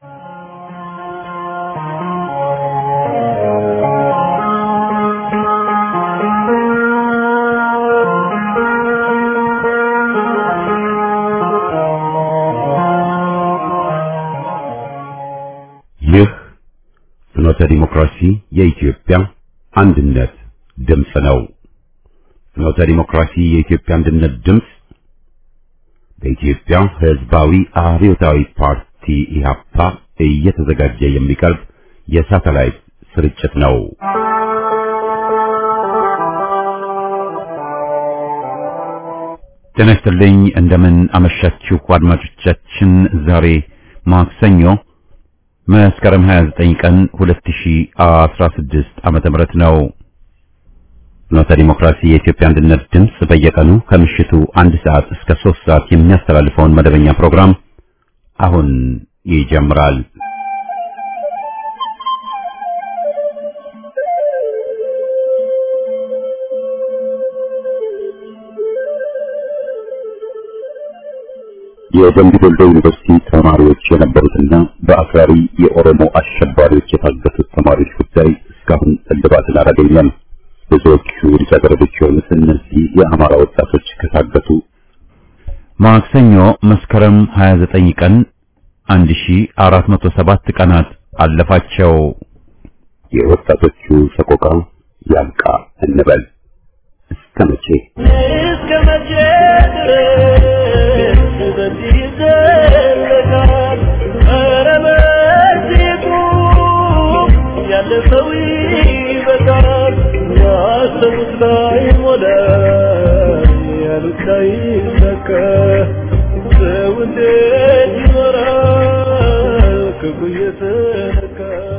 ይህ ፍኖተ ዲሞክራሲ የኢትዮጵያ አንድነት ድምፅ ነው። ፍኖተ ዲሞክራሲ የኢትዮጵያ አንድነት ድምፅ በኢትዮጵያ ሕዝባዊ አብዮታዊ ፓርቲ ኢህአፓ እየተዘጋጀ የሚቀርብ የሳተላይት ስርጭት ነው። ጤና ይስጥልኝ። እንደምን አመሻችሁ አድማጮቻችን። ዛሬ ማክሰኞ መስከረም 29 ቀን 2016 ዓመተ ምህረት ነው። ፍኖተ ዲሞክራሲ የኢትዮጵያ አንድነት ድምፅ በየቀኑ ከምሽቱ አንድ ሰዓት እስከ 3 ሰዓት የሚያስተላልፈውን መደበኛ ፕሮግራም አሁን ይጀምራል። የደምቢ ዶሎ ዩኒቨርሲቲ ተማሪዎች የነበሩትና በአክራሪ የኦሮሞ አሸባሪዎች የታገቱት ተማሪዎች ጉዳይ እስካሁን እልባትን አላገኘም። ብዙዎቹ ልጃገረዶች የሆኑት እነዚህ የአማራ ወጣቶች ከታገቱ ማክሰኞ መስከረም 29 ቀን 1407 ቀናት አለፋቸው። የወጣቶቹ ሰቆቃ ያብቃ እንበል። እስከ መቼ እስከ መቼ ድረስ በዚህ ይዘለቃል? ኧረ በዚህ ቁም፣ ያለፈው ይበቃል። ያሰቡት ላይ ሞላ፣ ያሉት ላይ ሰካ። ሰው እንዴት ይኖራል ክፉ እየተነካ?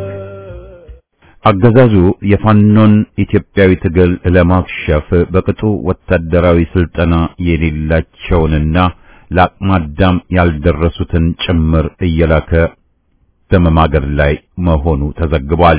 አገዛዙ የፋኖን ኢትዮጵያዊ ትግል ለማክሸፍ በቅጡ ወታደራዊ ስልጠና የሌላቸውንና ለአቅመ አዳም ያልደረሱትን ጭምር እየላከ በመማገድ ላይ መሆኑ ተዘግቧል።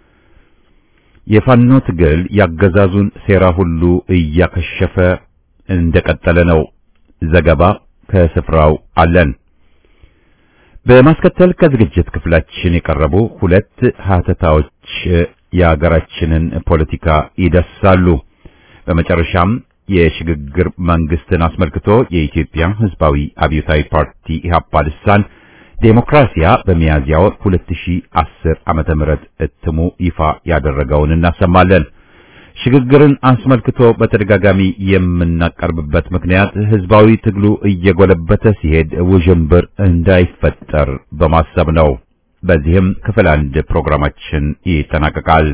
የፋኖ ትግል ያገዛዙን ሴራ ሁሉ እያከሸፈ እንደቀጠለ ነው። ዘገባ ከስፍራው አለን። በማስከተል ከዝግጅት ክፍላችን የቀረቡ ሁለት ሀተታዎች የሀገራችንን ፖለቲካ ይዳስሳሉ። በመጨረሻም የሽግግር መንግስትን አስመልክቶ የኢትዮጵያ ሕዝባዊ አብዮታዊ ፓርቲ ኢህአፓ ልሳን ዴሞክራሲያ በሚያዝያ ወር 2010 ዓመተ ምህረት እትሙ ይፋ ያደረገውን እናሰማለን። ሽግግርን አስመልክቶ በተደጋጋሚ የምናቀርብበት ምክንያት ህዝባዊ ትግሉ እየጎለበተ ሲሄድ ውዥንብር እንዳይፈጠር በማሰብ ነው። በዚህም ክፍል አንድ ፕሮግራማችን ይጠናቀቃል።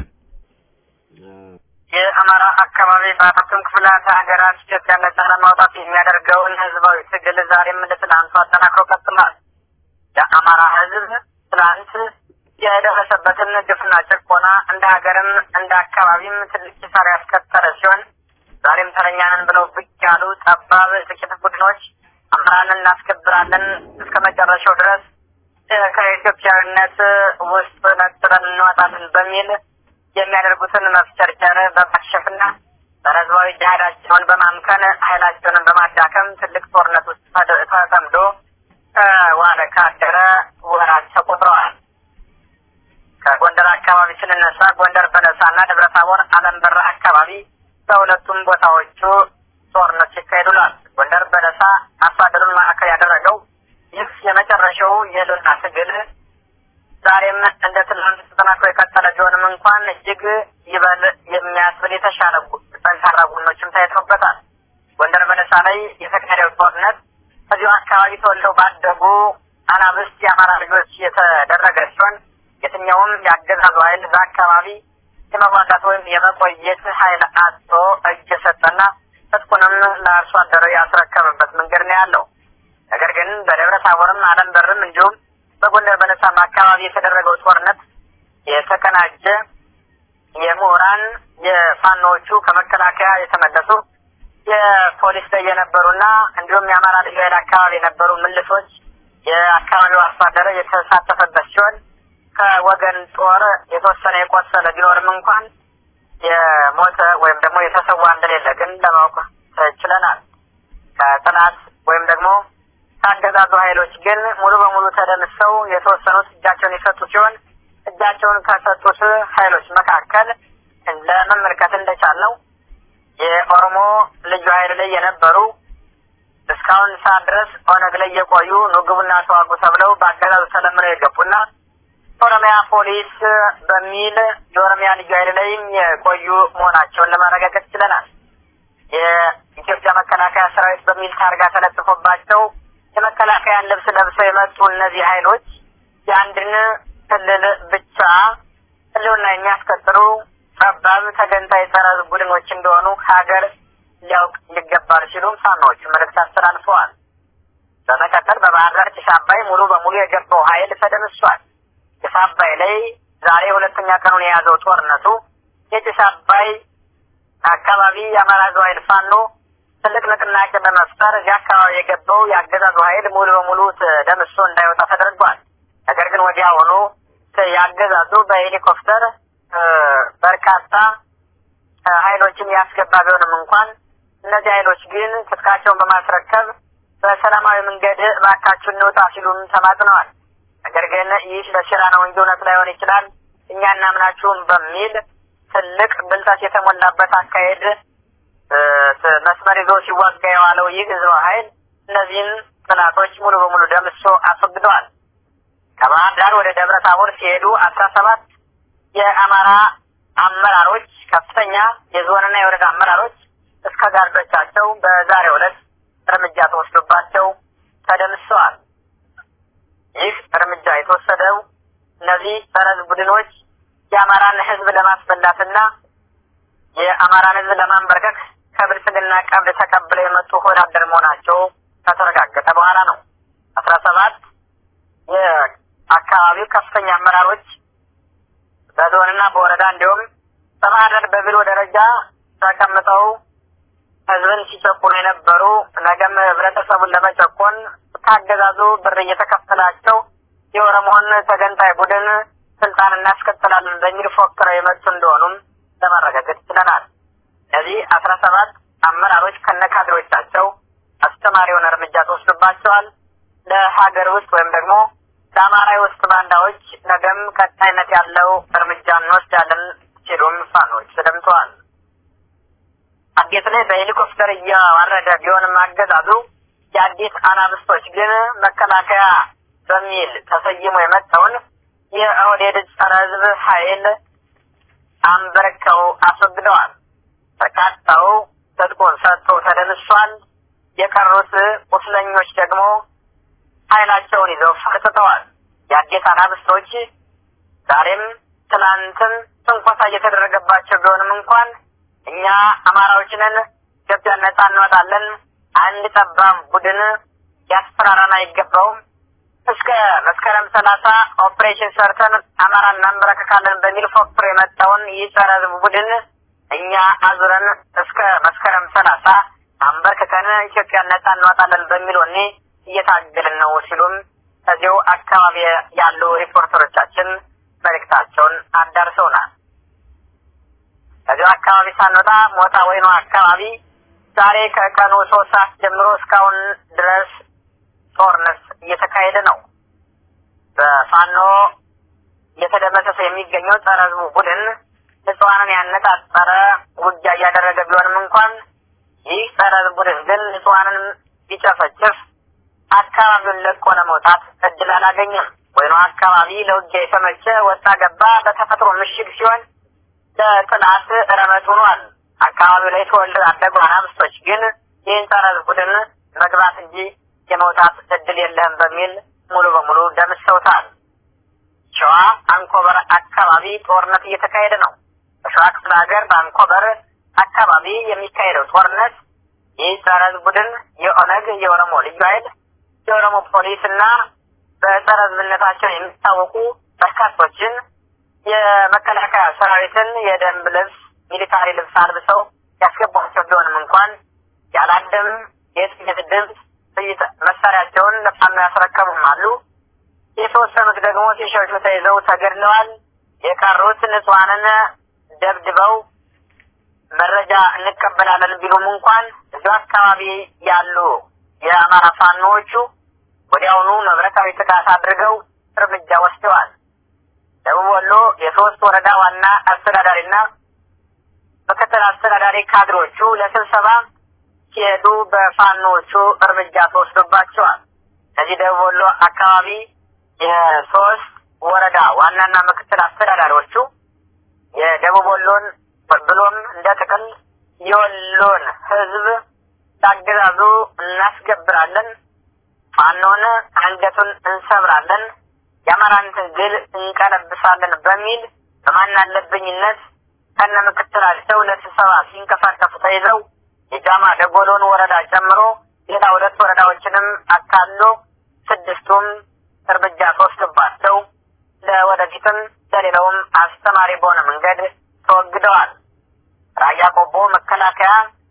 የአማራ አካባቢ በአራቱም ክፍላት ሀገራት ኢትዮጵያ ነጻ ለማውጣት የሚያደርገውን ህዝባዊ ትግል ዛሬም እንደ ትናንቱ አጠናክሮ ቀጥሏል። የአማራ ህዝብ ትናንት የደረሰበትን ግፍና ጭቆና እንደ ሀገርም እንደ አካባቢም ትልቅ ኪሳራ ያስከተለ ሲሆን ዛሬም ተረኛንን ብለው ብቅ ያሉ ጠባብ ጥቂት ቡድኖች አማራን እናስከብራለን እስከ መጨረሻው ድረስ ከኢትዮጵያዊነት ውስጥ ነጥለን እንወጣለን በሚል የሚያደርጉትን መፍጨርጨር በማክሸፍና በህዝባዊ ጅሃዳቸውን በማምከን ኃይላቸውን በማዳከም ትልቅ ጦርነት ውስጥ ተጠምዶ ዋለ ካደረ ወራት ተቆጥረዋል። ከጎንደር አካባቢ ስንነሳ ጎንደር በለሳና ደብረ ታቦር አለም በራ አካባቢ በሁለቱም ቦታዎቹ ጦርነት ሲካሄዱላል። ጎንደር በለሳ አርሶ አደሩን ማዕከል ያደረገው ይህ የመጨረሻው የህልውና ትግል ዛሬም እንደ ትናንት ተጠናክሮ የቀጠለ ቢሆንም እንኳን እጅግ ይበል የሚያስብል የተሻለ ጠንካራ ጎኖችም ታይተውበታል። ጎንደር በለሳ ላይ የተካሄደው ጦርነት ከዚሁ አካባቢ ተወልደው ባደጉ አናብስት የአማራ ልጆች የተደረገ ሲሆን የትኛውም የአገዛዙ ኃይል እዛ አካባቢ የመዋጋት ወይም የመቆየት ኃይል አጥቶ እጅ የሰጠና ትጥቁንም ለአርሶ አደሩ ያስረከበበት መንገድ ነው ያለው። ነገር ግን በደብረ ታቦርም አለም በርም እንዲሁም በጎንደር በለሳም አካባቢ የተደረገው ጦርነት የተቀናጀ የምሁራን የፋኖዎቹ ከመከላከያ የተመለሱ የፖሊስ ላይ የነበሩና እንዲሁም የአማራ ልዩ ኃይል አካባቢ የነበሩ ምልሶች የአካባቢው አርሶ አደር የተሳተፈበት ሲሆን ከወገን ጦር የተወሰነ የቆሰለ ቢኖርም እንኳን የሞተ ወይም ደግሞ የተሰዋ እንደሌለ ግን ለማወቅ ችለናል። ከጥናት ወይም ደግሞ ከአገዛዙ ኃይሎች ግን ሙሉ በሙሉ ተደምሰው የተወሰኑት እጃቸውን የሰጡ ሲሆን እጃቸውን ከሰጡት ኃይሎች መካከል ለመመልከት እንደቻልነው የኦሮሞ ልዩ ኃይል ላይ የነበሩ እስካሁን ሰዓት ድረስ ኦነግ ላይ የቆዩ ንግቡና ተዋጉ ተብለው በአገዛዙ ተለምነው የገቡና ኦሮሚያ ፖሊስ በሚል የኦሮሚያ ልዩ ኃይል ላይም የቆዩ መሆናቸውን ለማረጋገጥ ችለናል። የኢትዮጵያ መከላከያ ሰራዊት በሚል ታርጋ ተለጥፎባቸው የመከላከያን ልብስ ለብሰው የመጡ እነዚህ ኃይሎች የአንድን ክልል ብቻ ህልውና የሚያስከትሉ ጠባብ ተገንጣይ ጸረ ቡድኖች እንደሆኑ ሀገር ሊያውቅ ይገባል ሲሉም ፋኖዎቹ መልእክት አስተላልፈዋል። በመቀጠል በባህር ዳር ጭስ አባይ ሙሉ በሙሉ የገባው ኃይል ተደምሷል። ጭስ አባይ ላይ ዛሬ ሁለተኛ ቀኑን የያዘው ጦርነቱ የጭስ አባይ አካባቢ የአማራ ሕዝብ ኃይል ፋኖ ትልቅ ንቅናቄ በመፍጠር እዚህ አካባቢ የገባው የአገዛዙ ኃይል ሙሉ በሙሉ ደምሶ እንዳይወጣ ተደርጓል። ነገር ግን ወዲያውኑ ያገዛዙ በሄሊኮፕተር በርካታ ኃይሎችን ያስገባ ቢሆንም እንኳን እነዚህ ኃይሎች ግን ትጥቃቸውን በማስረከብ በሰላማዊ መንገድ እባካችሁ እንውጣ ሲሉም ተማጽነዋል። ነገር ግን ይህ ለስራ ነው እንጂ እውነት ላይሆን ይችላል እኛ እናምናችሁም በሚል ትልቅ ብልጠት የተሞላበት አካሄድ መስመር ይዞ ሲዋጋ የዋለው ይህ ህዝባዊ ኃይል እነዚህን ጥላቶች ሙሉ በሙሉ ደምሶ አስወግደዋል። ከባህር ዳር ወደ ደብረ ታቦር ሲሄዱ አስራ ሰባት የአማራ አመራሮች ከፍተኛ የዞንና የወረዳ አመራሮች እስከ ጋርዶቻቸው በዛሬው ዕለት እርምጃ ተወስዶባቸው ተደምሰዋል። ይህ እርምጃ የተወሰደው እነዚህ ጸረ ቡድኖች የአማራን ህዝብ ለማስበላትና የአማራን ህዝብ ለማንበርከክ ከብልጽግና ቀብድ ተቀብለው የመጡ ወዳደር መሆናቸው ከተረጋገጠ በኋላ ነው። አስራ ሰባት የአካባቢው ከፍተኛ አመራሮች በዞንና በወረዳ እንዲሁም በማህደር በቢሮ ደረጃ ተቀምጠው ህዝብን ሲጨቁኑ የነበሩ ነገም ህብረተሰቡን ለመጨቆን ካገዛዙ ብር እየተከፈላቸው የኦሮሞን ተገንጣይ ቡድን ስልጣን እናስከትላለን በሚል ፎክረው የመጡ እንደሆኑም ለማረጋገጥ ችለናል። እነዚህ አስራ ሰባት አመራሮች ከነካድሮቻቸው አስተማሪውን እርምጃ ተወስዶባቸዋል። ለሀገር ውስጥ ወይም ደግሞ ለአማራ ውስጥ ባንዳዎች ነገም ቀጣይነት ያለው እርምጃ እንወስዳለን ሲሉም ፋኖች ተደምጠዋል። አዴት ላይ በሄሊኮፕተር እያዋረደ ቢሆንም አገዛዙ የአዲስ አናብስቶች ግን መከላከያ በሚል ተሰይሞ የመጣውን የኦህዴድ ጸረ ህዝብ ኃይል አንበርከው አስወግደዋል። በርካታው ትጥቁን ሰጥቶ ተደምሷል። የቀሩት ቁስለኞች ደግሞ ኃይላቸውን ይዘው ፈርጥተዋል። የአዴት አናብስቶች ዛሬም ትናንትም ትንኮሳ እየተደረገባቸው ቢሆንም እንኳን እኛ አማራዎች ነን፣ ኢትዮጵያን ነጻ እንወጣለን፣ አንድ ጠባብ ቡድን ያስፈራራን አይገባውም፣ እስከ መስከረም ሰላሳ ኦፕሬሽን ሰርተን አማራ እናንበረከካለን በሚል ፎክሮ የመጣውን ይህ ጸረ ህዝብ ቡድን እኛ አዙረን እስከ መስከረም ሰላሳ አንበርክከን ኢትዮጵያን ነጻ እንወጣለን በሚል ወኔ እየታገልን ነው ሲሉም ከዚሁ አካባቢ ያሉ ሪፖርተሮቻችን መልእክታቸውን አዳርሰውናል። ከዚሁ አካባቢ ሳንወጣ ሞጣ ወይኑ አካባቢ ዛሬ ከቀኑ ሶስት ሰዓት ጀምሮ እስካሁን ድረስ ጦርነት እየተካሄደ ነው። በፋኖ እየተደመሰሰ የሚገኘው ጸረ ህዝቡ ቡድን ንጹሐንን ያነጣጠረ ውጊያ እያደረገ ቢሆንም እንኳን ይህ ጸረ ህዝብ ቡድን ግን ንጹሐንን ቢጨፈጭፍ አካባቢውን ለቆ ለመውጣት እድል አላገኘም። ወይኑ አካባቢ ለውጊያ የተመቸ ወጣ ገባ በተፈጥሮ ምሽግ ሲሆን ለጥላት ረመት ሆኗል። አካባቢው ላይ ተወልደው ያደጉ አናብስቶች ግን ይህን ጸረ ህዝብ ቡድን መግባት እንጂ የመውጣት እድል የለህም በሚል ሙሉ በሙሉ ደምሰውታል። ሸዋ አንኮበር አካባቢ ጦርነት እየተካሄደ ነው። በሸዋ ክፍለ ሀገር በአንኮበር አካባቢ የሚካሄደው ጦርነት ይህ ጸረ ህዝብ ቡድን የኦነግ የኦሮሞ ልዩ ኃይል የኦሮሞ ፖሊስ እና በጸረ ህዝብነታቸው የሚታወቁ በርካቶችን የመከላከያ ሰራዊትን የደንብ ልብስ ሚሊታሪ ልብስ አልብሰው ያስገቧቸው ቢሆንም እንኳን ያላደም የጥይት ድምፅ ጥይት መሳሪያቸውን ለፋኖ ያስረከቡም አሉ። የተወሰኑት ደግሞ ሲሸሹ ተይዘው ተገድለዋል። የቀሩት ንጹሐንን ደብድበው መረጃ እንቀበላለን ቢሉም እንኳን እዚሁ አካባቢ ያሉ የአማራ ፋኖዎቹ ወዲያውኑ መብረታዊ ጥቃት አድርገው እርምጃ ወስደዋል። ደቡብ ወሎ የሶስት ወረዳ ዋና አስተዳዳሪና ምክትል አስተዳዳሪ ካድሮቹ ለስብሰባ ሲሄዱ በፋኖቹ እርምጃ ተወስዶባቸዋል። ከዚህ ደቡብ ወሎ አካባቢ የሶስት ወረዳ ዋናና ምክትል አስተዳዳሪዎቹ የደቡብ ወሎን ብሎም እንደ ጥቅል የወሎን ሕዝብ ታገዛዙ እናስገብራለን፣ ፋኖን አንገቱን እንሰብራለን፣ የአማራን ትግል እንቀለብሳለን በሚል በማናለብኝነት ከነ ምክትላቸው ለስብሰባ ሲንቀሳቀሱ ተይዘው የጃማ ደጎሎን ወረዳ ጨምሮ ሌላ ሁለት ወረዳዎችንም አካሎ ስድስቱም እርምጃ ተወስዶባቸው ለወደፊትም ለሌላውም አስተማሪ በሆነ መንገድ ተወግደዋል። ራያ ቆቦ መከላከያ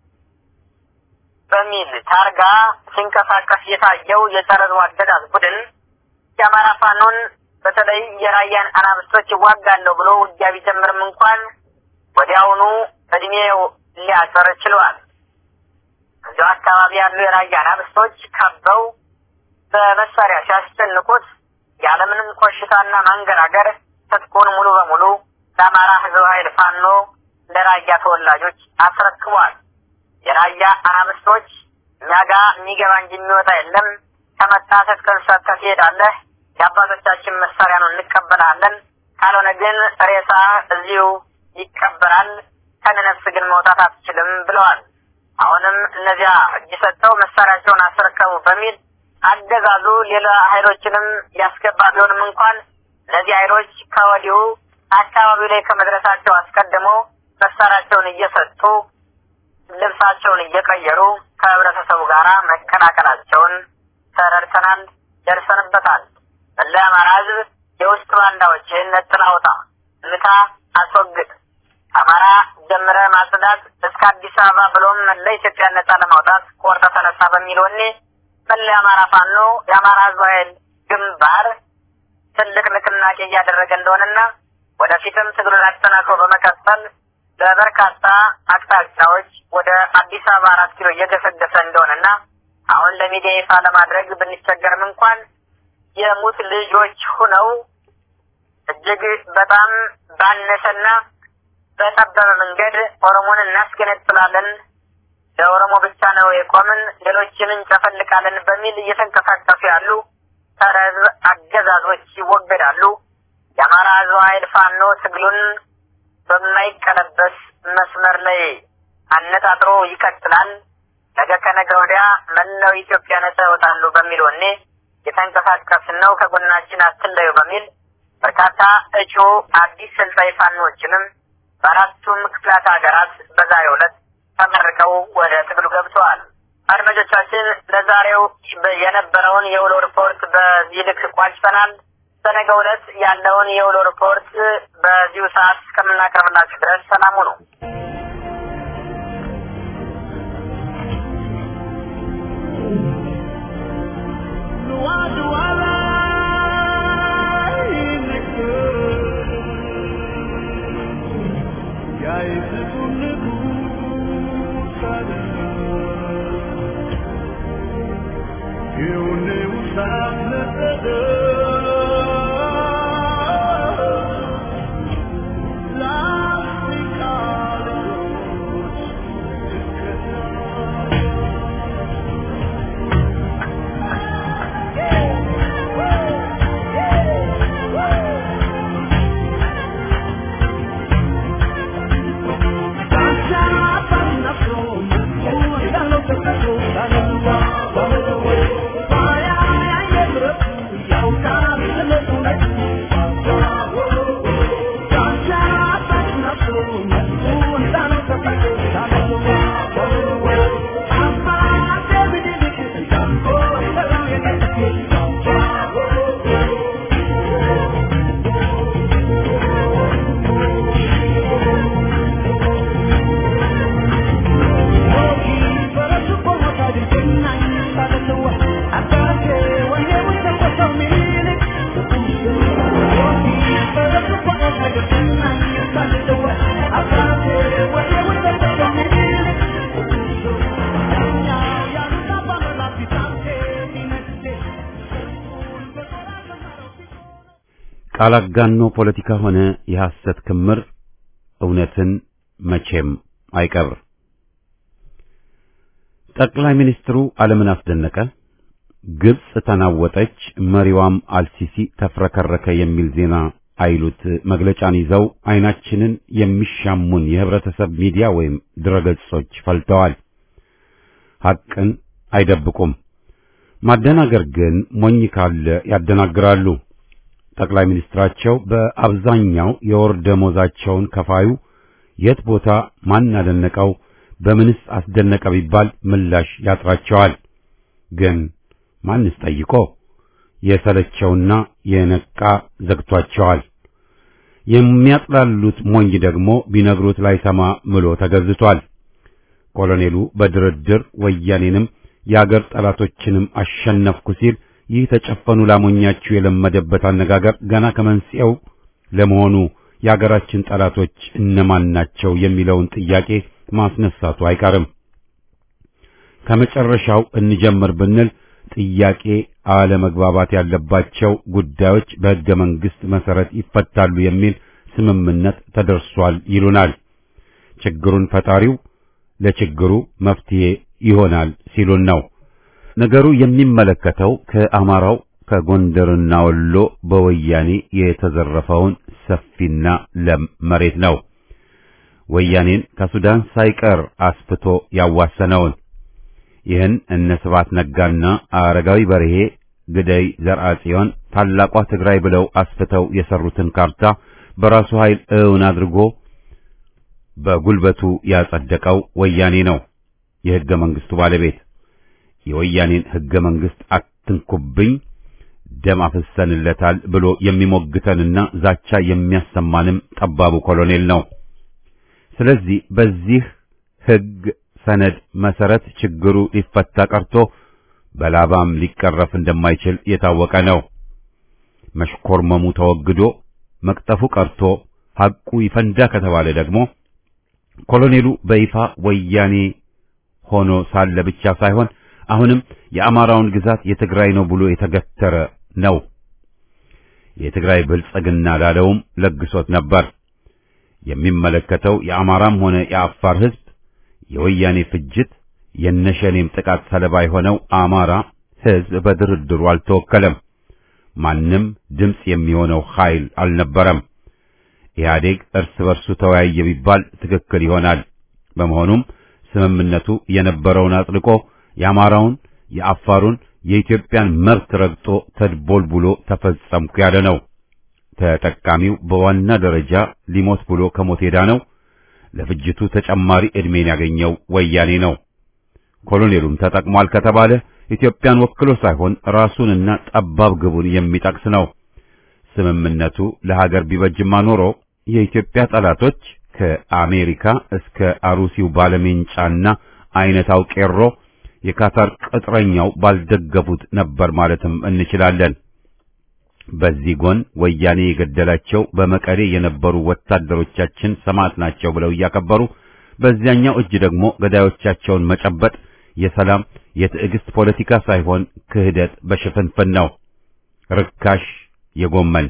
በሚል ታርጋ ሲንቀሳቀስ የታየው የጸረ አገዛዝ ቡድን የአማራ ፋኖን በተለይ የራያን አናብስቶች ይዋጋለሁ ብሎ ውጊያ ቢጀምርም እንኳን ወዲያውኑ እድሜው ሊያጠር ችሏል። እዚሁ አካባቢ ያሉ የራያ አናብስቶች ከበው በመሳሪያ ሲያስጨንቁት ያለምንም ኮሽታና ማንገራገር ትጥቁን ሙሉ በሙሉ ለአማራ ሕዝብ ኃይል ፋኖ ለራያ ተወላጆች አስረክቧል። የራያ አናብስቶች እኛ ጋ የሚገባ እንጂ የሚወጣ የለም፣ ከመጣ ትጥቅን ሰጥተህ ትሄዳለህ፣ የአባቶቻችን መሳሪያ ነው እንቀበላለን፣ ካልሆነ ግን ሬሳ እዚሁ ይቀበራል፣ ከነፍስ ግን መውጣት አትችልም ብለዋል። አሁንም እነዚያ እጅ ሰጥተው መሳሪያቸውን አስረከቡ በሚል አገዛዙ ሌላ ኃይሎችንም ያስገባ ቢሆንም እንኳን እነዚህ ኃይሎች ከወዲሁ አካባቢው ላይ ከመድረሳቸው አስቀድሞ መሳሪያቸውን እየሰጡ ልብሳቸውን እየቀየሩ ከህብረተሰቡ ጋር መቀላቀላቸውን ተረድተናል፣ ደርሰንበታል። መላ አማራ ህዝብ የውስጥ ባንዳዎችን ነጥል አውጣ፣ ምታ፣ አስወግድ፣ አማራ ጀምረ ማጽዳት እስከ አዲስ አበባ ብሎም መላ ኢትዮጵያ ነጻ ለማውጣት ቆርጠ ተነሳ በሚል ወኔ መላ የአማራ ፋኖ የአማራ ህዝብ ኃይል ግንባር ትልቅ ንቅናቄ እያደረገ እንደሆነና ወደፊትም ትግሉን አጠናክሮ በመቀጠል በበርካታ አቅጣጫዎች ወደ አዲስ አበባ አራት ኪሎ እየገሰገሰ እንደሆነና አሁን ለሚዲያ ይፋ ለማድረግ ብንቸገርም እንኳን የሙት ልጆች ሁነው እጅግ በጣም ባነሰና በጠበበ መንገድ ኦሮሞን እናስገነጥላለን፣ ለኦሮሞ ብቻ ነው የቆምን፣ ሌሎችን እንጨፈልቃለን በሚል እየተንቀሳቀሱ ያሉ ጸረ ህዝብ አገዛዞች ይወገዳሉ። የአማራ ህዝብ ኃይል ፋኖ ትግሉን በማይቀለበስ መስመር ላይ አነጣጥሮ ይቀጥላል። ነገ ከነገ ወዲያ መላው ኢትዮጵያ ነጻ ይወጣሉ በሚል ወኔ የተንቀሳቀስን ነው። ከጎናችን አትለዩ በሚል በርካታ እጩ አዲስ ሰልጣኝ ፋኖችንም በአራቱም ክፍላት ሀገራት በዛሬው ዕለት ተመርቀው ወደ ትግሉ ገብተዋል። አድማጮቻችን ለዛሬው የነበረውን የውሎ ሪፖርት በዚህ ልክ ቋጭተናል። በነገው ዕለት ያለውን የውሎ ሪፖርት በዚሁ ሰዓት እስከምናቀርብላችሁ ድረስ ሰላሙ ነው። L'Africa ቃል አጋኖ ፖለቲካ ሆነ የሐሰት ክምር እውነትን መቼም አይቀብር። ጠቅላይ ሚኒስትሩ ዓለምን አስደነቀ፣ ግብጽ ተናወጠች፣ መሪዋም አልሲሲ ተፍረከረከ የሚል ዜና አይሉት መግለጫን ይዘው አይናችንን የሚሻሙን የህብረተሰብ ሚዲያ ወይም ድረገጾች ፈልተዋል። ሐቅን አይደብቁም። ማደናገር ግን ሞኝ ካለ ያደናግራሉ። ጠቅላይ ሚኒስትራቸው በአብዛኛው የወር ደሞዛቸውን ከፋዩ የት ቦታ ማን አደነቀው በምንስ አስደነቀ ቢባል ምላሽ ያጥራቸዋል። ግን ማንስ ጠይቆ የሰለቸውና የነቃ ዘግቷቸዋል። የሚያጥላሉት ሞኝ ደግሞ ቢነግሩት ላይሰማ ምሎ ተገዝቷል። ኮሎኔሉ በድርድር ወያኔንም የአገር ጠላቶችንም አሸነፍኩ ሲል ይህ ተጨፈኑ ላሞኛችሁ የለመደበት አነጋገር ገና ከመንስኤው ለመሆኑ የአገራችን ጠላቶች እነማን ናቸው የሚለውን ጥያቄ ማስነሳቱ አይቀርም። ከመጨረሻው እንጀምር ብንል ጥያቄ አለመግባባት ያለባቸው ጉዳዮች በሕገ መንግሥት መሠረት ይፈታሉ የሚል ስምምነት ተደርሷል ይሉናል። ችግሩን ፈጣሪው ለችግሩ መፍትሄ ይሆናል ሲሉን ነው። ነገሩ የሚመለከተው ከአማራው ከጎንደርና ወሎ በወያኔ የተዘረፈውን ሰፊና ለም መሬት ነው። ወያኔን ከሱዳን ሳይቀር አስፍቶ ያዋሰነውን ይህን እነ ስብሐት ነጋና አረጋዊ በርሄ ግደይ ዘርአጽዮን ታላቋ ትግራይ ብለው አስፍተው የሰሩትን ካርታ በራሱ ኃይል እውን አድርጎ በጉልበቱ ያጸደቀው ወያኔ ነው። የሕገ መንግሥቱ ባለቤት የወያኔን ሕገ መንግሥት አትንኩብኝ ደም አፍሰንለታል ብሎ የሚሞግተንና ዛቻ የሚያሰማንም ጠባቡ ኮሎኔል ነው። ስለዚህ በዚህ ሕግ ሰነድ መሰረት ችግሩ ሊፈታ ቀርቶ በላባም ሊቀረፍ እንደማይችል የታወቀ ነው። መሽኮርመሙ ተወግዶ መቅጠፉ ቀርቶ ሐቁ ይፈንዳ ከተባለ ደግሞ ኮሎኔሉ በይፋ ወያኔ ሆኖ ሳለ ብቻ ሳይሆን አሁንም የአማራውን ግዛት የትግራይ ነው ብሎ የተገተረ ነው። የትግራይ ብልጽግና ላለውም ለግሶት ነበር። የሚመለከተው የአማራም ሆነ የአፋር ሕዝብ የወያኔ ፍጅት የነሸኔም ጥቃት ሰለባ የሆነው አማራ ሕዝብ በድርድሩ አልተወከለም። ማንም ድምፅ የሚሆነው ኃይል አልነበረም። ኢህአዴግ እርስ በርሱ ተወያየ ቢባል ትክክል ይሆናል። በመሆኑም ስምምነቱ የነበረውን አጥልቆ የአማራውን፣ የአፋሩን፣ የኢትዮጵያን መብት ረግጦ ተድቦልቡሎ ተፈጸምኩ ያለ ነው። ተጠቃሚው በዋና ደረጃ ሊሞት ብሎ ከሞት ሄዳ ነው። ለፍጅቱ ተጨማሪ ዕድሜን ያገኘው ወያኔ ነው። ኮሎኔሉም ተጠቅሟል ከተባለ ኢትዮጵያን ወክሎ ሳይሆን ራሱንና ጠባብ ግቡን የሚጠቅስ ነው። ስምምነቱ ለሀገር ቢበጅማ ኖሮ የኢትዮጵያ ጠላቶች ከአሜሪካ እስከ አሩሲው ባለሜንጫና አይነታው ቄሮ የካታር ቅጥረኛው ባልደገፉት ነበር ማለትም እንችላለን። በዚህ ጎን ወያኔ የገደላቸው በመቀሌ የነበሩ ወታደሮቻችን ሰማዕት ናቸው ብለው እያከበሩ፣ በዚያኛው እጅ ደግሞ ገዳዮቻቸውን መጨበጥ የሰላም የትዕግስት ፖለቲካ ሳይሆን ክህደት በሽፍንፍን ነው። ርካሽ የጎመን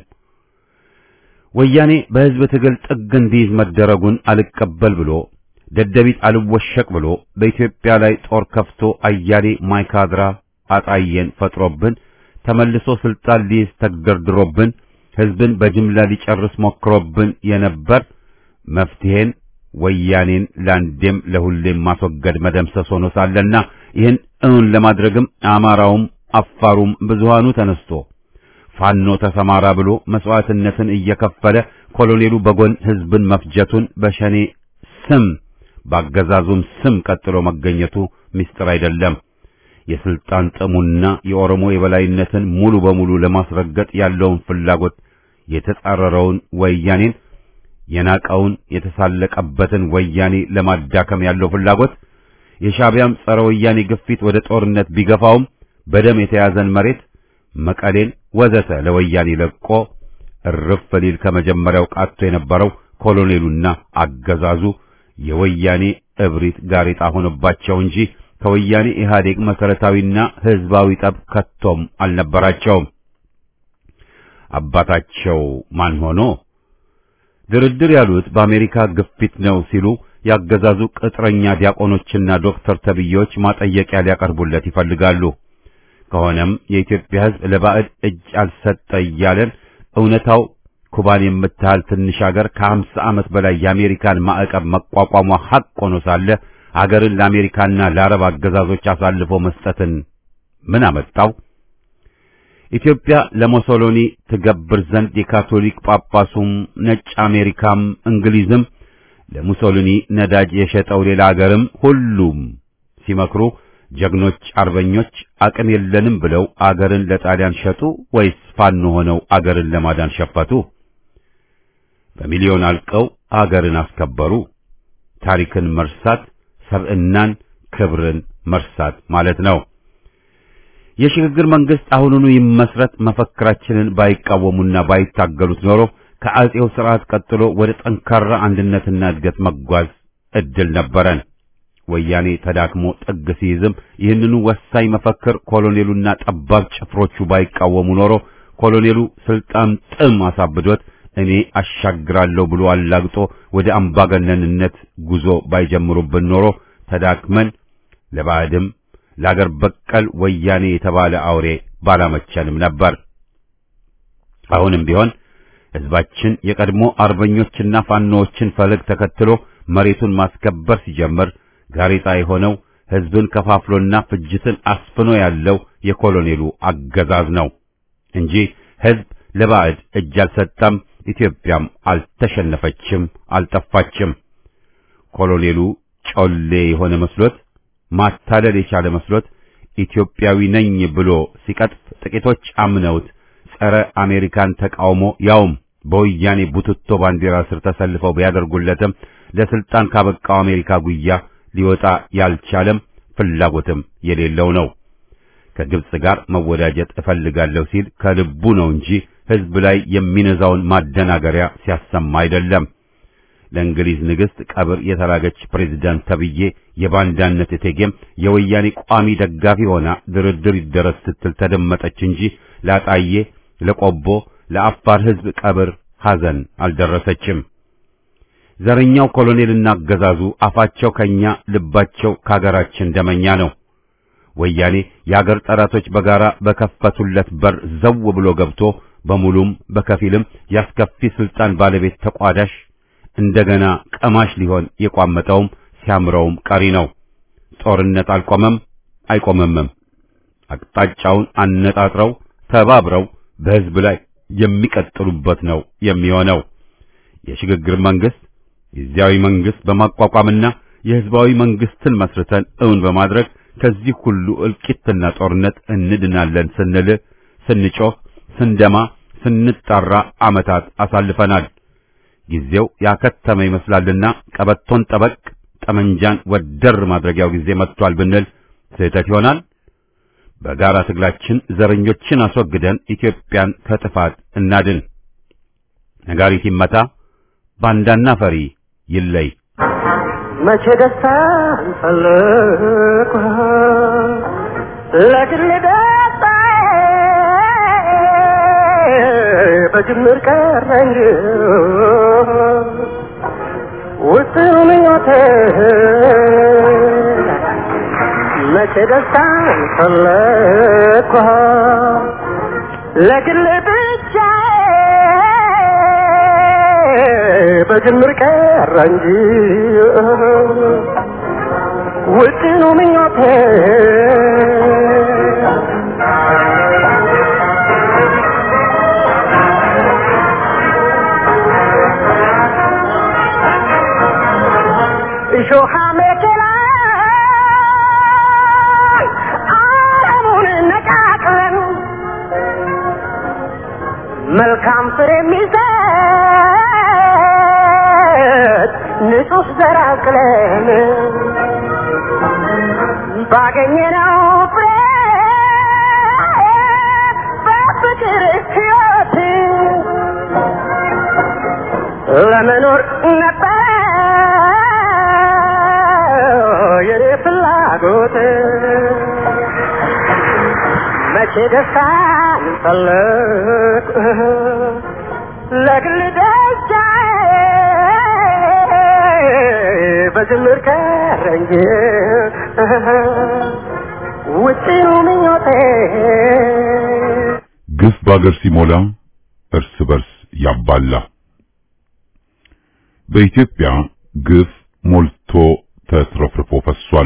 ወያኔ በሕዝብ ትግል ጥግ እንዲይዝ መደረጉን አልቀበል ብሎ ደደቢት አልወሸቅ ብሎ በኢትዮጵያ ላይ ጦር ከፍቶ አያሌ ማይካድራ አጣየን ፈጥሮብን ተመልሶ ስልጣን ሊይዝ ተግደርድሮብን ሕዝብን በጅምላ ሊጨርስ ሞክሮብን የነበር መፍትሄን ወያኔን ለአንዴም ለሁሌም ማስወገድ መደምሰስ ሆኖ ሳለና ይህን እውን ለማድረግም አማራውም አፋሩም ብዙሃኑ ተነስቶ ፋኖ ተሰማራ ብሎ መስዋዕትነትን እየከፈለ ኮሎኔሉ በጎን ሕዝብን መፍጀቱን በሸኔ ስም ባገዛዙም ስም ቀጥሎ መገኘቱ ምስጢር አይደለም። የስልጣን ጥሙና የኦሮሞ የበላይነትን ሙሉ በሙሉ ለማስረገጥ ያለውን ፍላጎት የተጻረረውን ወያኔን የናቀውን የተሳለቀበትን ወያኔ ለማዳከም ያለው ፍላጎት የሻዕቢያም ጸረ ወያኔ ግፊት ወደ ጦርነት ቢገፋውም በደም የተያዘን መሬት መቀሌን ወዘተ ለወያኔ ለቆ እርፍ ሊል ከመጀመሪያው ቃቶ የነበረው ኮሎኔሉና አገዛዙ የወያኔ እብሪት ጋሬጣ ሆኖባቸው እንጂ ከወያኔ ኢህአዴግ መሰረታዊና ህዝባዊ ጠብ ከቶም አልነበራቸውም። አባታቸው ማን ሆኖ ድርድር ያሉት በአሜሪካ ግፊት ነው ሲሉ ያገዛዙ ቅጥረኛ ዲያቆኖችና ዶክተር ተብዬዎች ማጠየቂያ ሊያቀርቡለት ይፈልጋሉ። ከሆነም የኢትዮጵያ ሕዝብ ለባዕድ እጅ አልሰጠ እያለን እውነታው ኩባን የምታህል ትንሽ አገር ከሀምሳ ዓመት በላይ የአሜሪካን ማዕቀብ መቋቋሟ ሐቅ ሆኖ ሳለ አገርን ለአሜሪካና ለአረብ አገዛዞች አሳልፎ መስጠትን ምን አመጣው? ኢትዮጵያ ለሞሶሎኒ ትገብር ዘንድ የካቶሊክ ጳጳሱም ነጭ አሜሪካም እንግሊዝም ለሙሶሊኒ ነዳጅ የሸጠው ሌላ አገርም ሁሉም ሲመክሩ ጀግኖች አርበኞች አቅም የለንም ብለው አገርን ለጣሊያን ሸጡ ወይስ ፋኖ ሆነው አገርን ለማዳን ሸፈቱ? በሚሊዮን አልቀው አገርን አስከበሩ። ታሪክን መርሳት ሰብዕናን፣ ክብርን መርሳት ማለት ነው። የሽግግር መንግስት አሁኑኑ ይመስረት መፈክራችንን ባይቃወሙና ባይታገሉት ኖሮ ከአጼው ስርዓት ቀጥሎ ወደ ጠንካራ አንድነትና እድገት መጓዝ እድል ነበረን። ወያኔ ተዳክሞ ጥግ ሲይዝም ይህንኑ ወሳኝ መፈክር ኮሎኔሉና ጠባብ ጭፍሮቹ ባይቃወሙ ኖሮ ኮሎኔሉ ስልጣን ጥም አሳብዶት እኔ አሻግራለሁ ብሎ አላግጦ ወደ አምባገነንነት ጉዞ ባይጀምሩብን ኖሮ ተዳክመን ለባዕድም ለአገር በቀል ወያኔ የተባለ አውሬ ባላመቸንም ነበር። አሁንም ቢሆን ሕዝባችን የቀድሞ አርበኞችና ፋኖዎችን ፈለግ ተከትሎ መሬቱን ማስከበር ሲጀምር ጋሬጣ የሆነው ሕዝብን ከፋፍሎና ፍጅትን አስፍኖ ያለው የኮሎኔሉ አገዛዝ ነው እንጂ ሕዝብ ለባዕድ እጅ አልሰጠም። ኢትዮጵያም አልተሸነፈችም፣ አልጠፋችም። ኮሎኔሉ ጮሌ የሆነ መስሎት ማታለል የቻለ መስሎት ኢትዮጵያዊ ነኝ ብሎ ሲቀጥፍ ጥቂቶች አምነውት ጸረ አሜሪካን ተቃውሞ ያውም በወያኔ ቡትቶ ባንዲራ ስር ተሰልፈው ቢያደርጉለትም ለስልጣን ካበቃው አሜሪካ ጉያ ሊወጣ ያልቻለም ፍላጎትም የሌለው ነው። ከግብጽ ጋር መወዳጀት እፈልጋለሁ ሲል ከልቡ ነው እንጂ ሕዝብ ላይ የሚነዛውን ማደናገሪያ ሲያሰማ አይደለም። ለእንግሊዝ ንግሥት ቀብር የተላገች ፕሬዝዳንት ተብዬ የባንዳነት እቴጌም የወያኔ ቋሚ ደጋፊ ሆና ድርድር ይደረስ ስትል ተደመጠች እንጂ ላጣዬ፣ ለቆቦ፣ ለአፋር ሕዝብ ቀብር ሐዘን አልደረሰችም። ዘረኛው ኮሎኔልና አገዛዙ አፋቸው ከኛ ልባቸው ከአገራችን ደመኛ ነው። ወያኔ የአገር ጠላቶች በጋራ በከፈቱለት በር ዘው ብሎ ገብቶ በሙሉም በከፊልም ያስከፊ ስልጣን ባለቤት ተቋዳሽ እንደገና ቀማሽ ሊሆን የቋመጠውም ሲያምረውም ቀሪ ነው። ጦርነት አልቆመም አይቆምምም። አቅጣጫውን አነጣጥረው ተባብረው በሕዝብ ላይ የሚቀጥሉበት ነው የሚሆነው። የሽግግር መንግስት ጊዜያዊ መንግስት በማቋቋምና የሕዝባዊ መንግስትን መስርተን እውን በማድረግ ከዚህ ሁሉ እልቂትና ጦርነት እንድናለን ስንል ስንጮህ፣ ስንደማ፣ ስንጣራ ዓመታት አሳልፈናል። ጊዜው ያከተመ ይመስላልና ቀበቶን ጠበቅ ጠመንጃን ወደር ማድረጊያው ጊዜ መጥቷል ብንል ስህተት ይሆናል። በጋራ ትግላችን ዘረኞችን አስወግደን ኢትዮጵያን ከጥፋት እናድን። ነጋሪት ይመታ፣ ባንዳና ፈሪ ይለይ። መቼ ደስታ እንፈልግ ለግል ደስታ በጅምር ቀረ እንጂ ውስጥ ምኞቴ መቼ ደስታ እንፈልግ ለግል ብቻ በጅምር ቀረ እንጂ ውጥኑ ምኞቴ እሾሃ መኪና አረሙን ነቃቅለን መልካም ፍሬ የሚሰጥ ንጹህ ዘር አቅለን ባገኘነው ፍሬ በፍቅር ሕይወት ለመኖር ነበረ የኔ ፍላጎት መቼ ደስታን ፈለግ ለግል ደስታዬ በጅምር ቀረ እንጂ ውጪው ምኞቴ ግፍ በአገር ሲሞላ እርስ በርስ ያባላ። በኢትዮጵያ ግፍ ሞልቶ ተትረፍርፎ ፈሷል።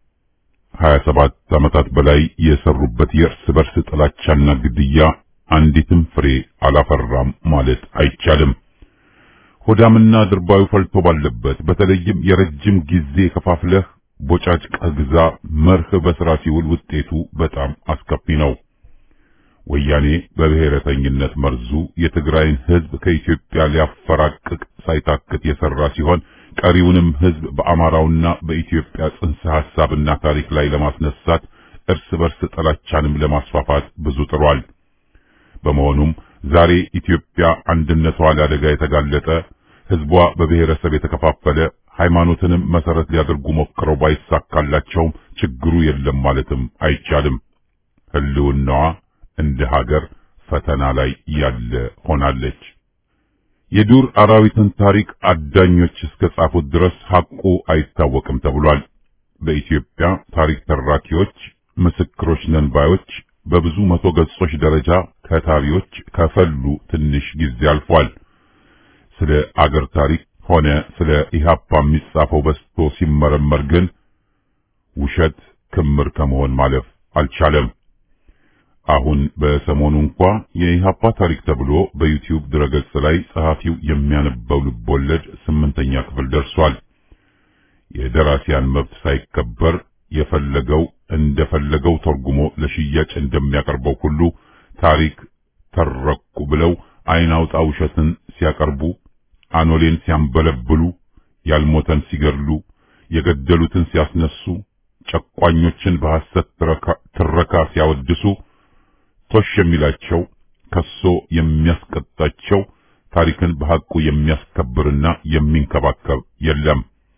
27 ዓመታት በላይ የሰሩበት የእርስ በርስ ጥላቻና ግድያ አንዲትም ፍሬ አላፈራም ማለት አይቻልም። ሆዳምና ድርባዩ ፈልቶ ባለበት በተለይም የረጅም ጊዜ ከፋፍለህ ቦጫጭቀህ ግዛ መርህ በስራ ሲውል ውጤቱ በጣም አስከፊ ነው። ወያኔ በብሔረተኝነት መርዙ የትግራይን ሕዝብ ከኢትዮጵያ ሊያፈራቅቅ ሳይታክት የሰራ ሲሆን ቀሪውንም ሕዝብ በአማራውና በኢትዮጵያ ጽንሰ ሐሳብና ታሪክ ላይ ለማስነሳት እርስ በርስ ጥላቻንም ለማስፋፋት ብዙ ጥሯል። በመሆኑም ዛሬ ኢትዮጵያ አንድነቷ ለአደጋ የተጋለጠ ሕዝቧ በብሔረሰብ የተከፋፈለ ሃይማኖትንም መሰረት ሊያደርጉ ሞክረው ባይሳካላቸውም ችግሩ የለም ማለትም አይቻልም። ህልውናዋ እንደ ሀገር ፈተና ላይ ያለ ሆናለች። የዱር አራዊትን ታሪክ አዳኞች እስከ ጻፉት ድረስ ሐቁ አይታወቅም ተብሏል። በኢትዮጵያ ታሪክ ተራኪዎች፣ ምስክሮች ነን ባዮች በብዙ መቶ ገጾች ደረጃ ከታቢዎች ከፈሉ ትንሽ ጊዜ አልፏል። ስለ አገር ታሪክ ሆነ ስለ ኢህአፓ የሚጻፈው በስቶ ሲመረመር ግን ውሸት ክምር ከመሆን ማለፍ አልቻለም። አሁን በሰሞኑ እንኳ የኢህአፓ ታሪክ ተብሎ በዩቲዩብ ድረገጽ ላይ ጸሐፊው የሚያነበው ልቦለድ ስምንተኛ ክፍል ደርሷል። የደራሲያን መብት ሳይከበር የፈለገው እንደፈለገው ተርጉሞ ለሽያጭ እንደሚያቀርበው ሁሉ ታሪክ ተረኩ ብለው አይን አውጣ ውሸትን ሲያቀርቡ፣ አኖሌን ሲያንበለብሉ፣ ያልሞተን ሲገድሉ፣ የገደሉትን ሲያስነሱ፣ ጨቋኞችን በሐሰት ትረካ ሲያወድሱ ቶሽ የሚላቸው ከሶ የሚያስቀጣቸው ታሪክን በሐቁ የሚያስከብርና የሚንከባከብ የለም።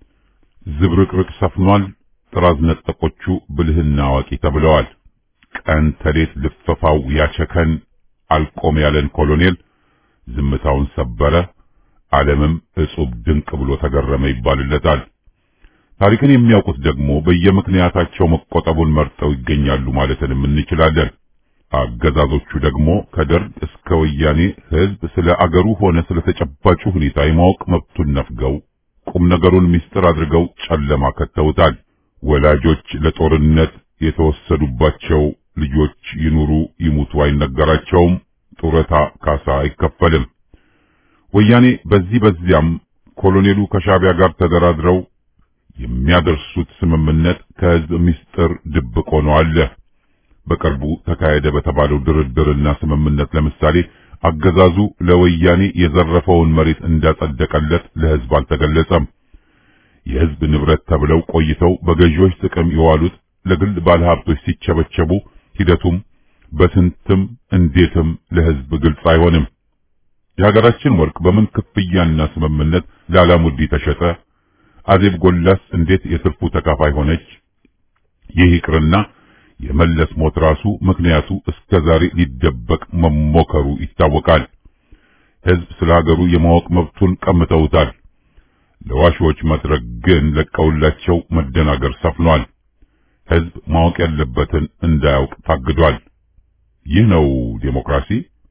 ዝብርቅርቅ ሰፍኗል። ጥራዝ ነጠቆቹ ብልህና አዋቂ ተብለዋል። ቀን ተሌት ልፈፋው ያቸከን አልቆም ያለን ኮሎኔል ዝምታውን ሰበረ፣ ዓለምም እጹብ ድንቅ ብሎ ተገረመ ይባልለታል። ታሪክን የሚያውቁት ደግሞ በየምክንያታቸው መቆጠቡን መርጠው ይገኛሉ ማለትንም እንችላለን። አገዛዞቹ ደግሞ ከደርግ እስከ ወያኔ ሕዝብ ስለ አገሩ ሆነ ስለ ተጨባጩ ሁኔታ የማወቅ መብቱን ነፍገው ቁም ነገሩን ምስጢር አድርገው ጨለማ ከተውታል። ወላጆች ለጦርነት የተወሰዱባቸው ልጆች ይኑሩ ይሙቱ አይነገራቸውም። ጡረታ ካሳ አይከፈልም። ወያኔ በዚህ በዚያም ኮሎኔሉ ከሻቢያ ጋር ተደራድረው የሚያደርሱት ስምምነት ከሕዝብ ምስጢር ድብቅ ሆኖ አለ። በቅርቡ ተካሄደ በተባለው ድርድርና ስምምነት ለምሳሌ አገዛዙ ለወያኔ የዘረፈውን መሬት እንዳጸደቀለት ለሕዝብ አልተገለጸም። የሕዝብ ንብረት ተብለው ቆይተው በገዢዎች ጥቅም የዋሉት ለግል ባለሀብቶች ሲቸበቸቡ ሂደቱም በስንትም እንዴትም ለሕዝብ ግልጽ አይሆንም። የሀገራችን ወርቅ በምን ክፍያና ስምምነት ለአላሙዲ ተሸጠ? አዜብ ጎላስ እንዴት የትርፉ ተካፋይ ሆነች? ይህ ይቅርና የመለስ ሞት ራሱ ምክንያቱ እስከ ዛሬ ሊደበቅ መሞከሩ ይታወቃል። ሕዝብ ስለ ሀገሩ የማወቅ መብቱን ቀምተውታል። ለዋሾች መድረክ ግን ለቀውላቸው መደናገር ሰፍኗል። ሕዝብ ማወቅ ያለበትን እንዳያውቅ ታግዷል። ይህ ነው ዴሞክራሲ።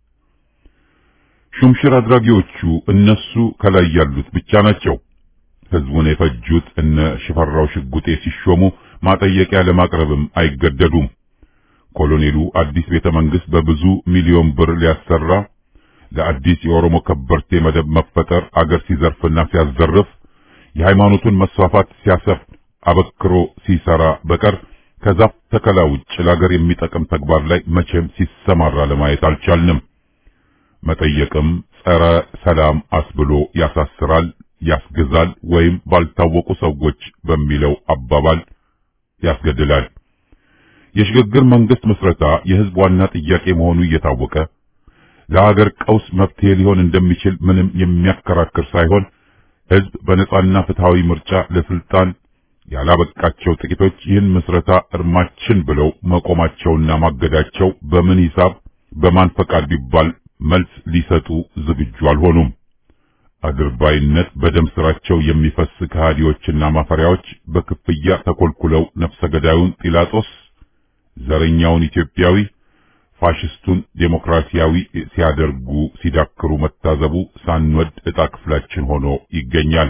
ሹምሽር አድራጊዎቹ እነሱ ከላይ ያሉት ብቻ ናቸው። ሕዝቡን የፈጁት እነ ሽፈራው ሽጉጤ ሲሾሙ ማጠየቂያ ለማቅረብም አይገደዱም። ኮሎኔሉ አዲስ ቤተ መንግስት በብዙ ሚሊዮን ብር ሊያሰራ ለአዲስ የኦሮሞ ከበርቴ መደብ መፈጠር አገር ሲዘርፍና ሲያዘርፍ የሃይማኖቱን መስፋፋት ሲያሰፍ አበክሮ ሲሰራ በቀር ከዛፍ ተከላ ውጭ ለአገር የሚጠቅም ተግባር ላይ መቼም ሲሰማራ ለማየት አልቻልንም። መጠየቅም ጸረ ሰላም አስብሎ ያሳስራል፣ ያስገዛል ወይም ባልታወቁ ሰዎች በሚለው አባባል ያስገድላል። የሽግግር መንግስት ምስረታ የህዝብ ዋና ጥያቄ መሆኑ እየታወቀ ለሀገር ቀውስ መፍትሄ ሊሆን እንደሚችል ምንም የሚያከራክር ሳይሆን ህዝብ በነጻና ፍትሃዊ ምርጫ ለስልጣን ያላበቃቸው ጥቂቶች ይህን ምስረታ እርማችን ብለው መቆማቸውና ማገዳቸው በምን ሂሳብ በማን ፈቃድ ቢባል መልስ ሊሰጡ ዝግጁ አልሆኑም። አድርባይነት በደም ስራቸው የሚፈስ ከሃዲዎችና ማፈሪያዎች በክፍያ ተኮልኩለው ነፍሰ ገዳዩን ጲላጦስ፣ ዘረኛውን ኢትዮጵያዊ፣ ፋሽስቱን ዴሞክራሲያዊ ሲያደርጉ ሲዳክሩ መታዘቡ ሳንወድ ዕጣ ክፍላችን ሆኖ ይገኛል።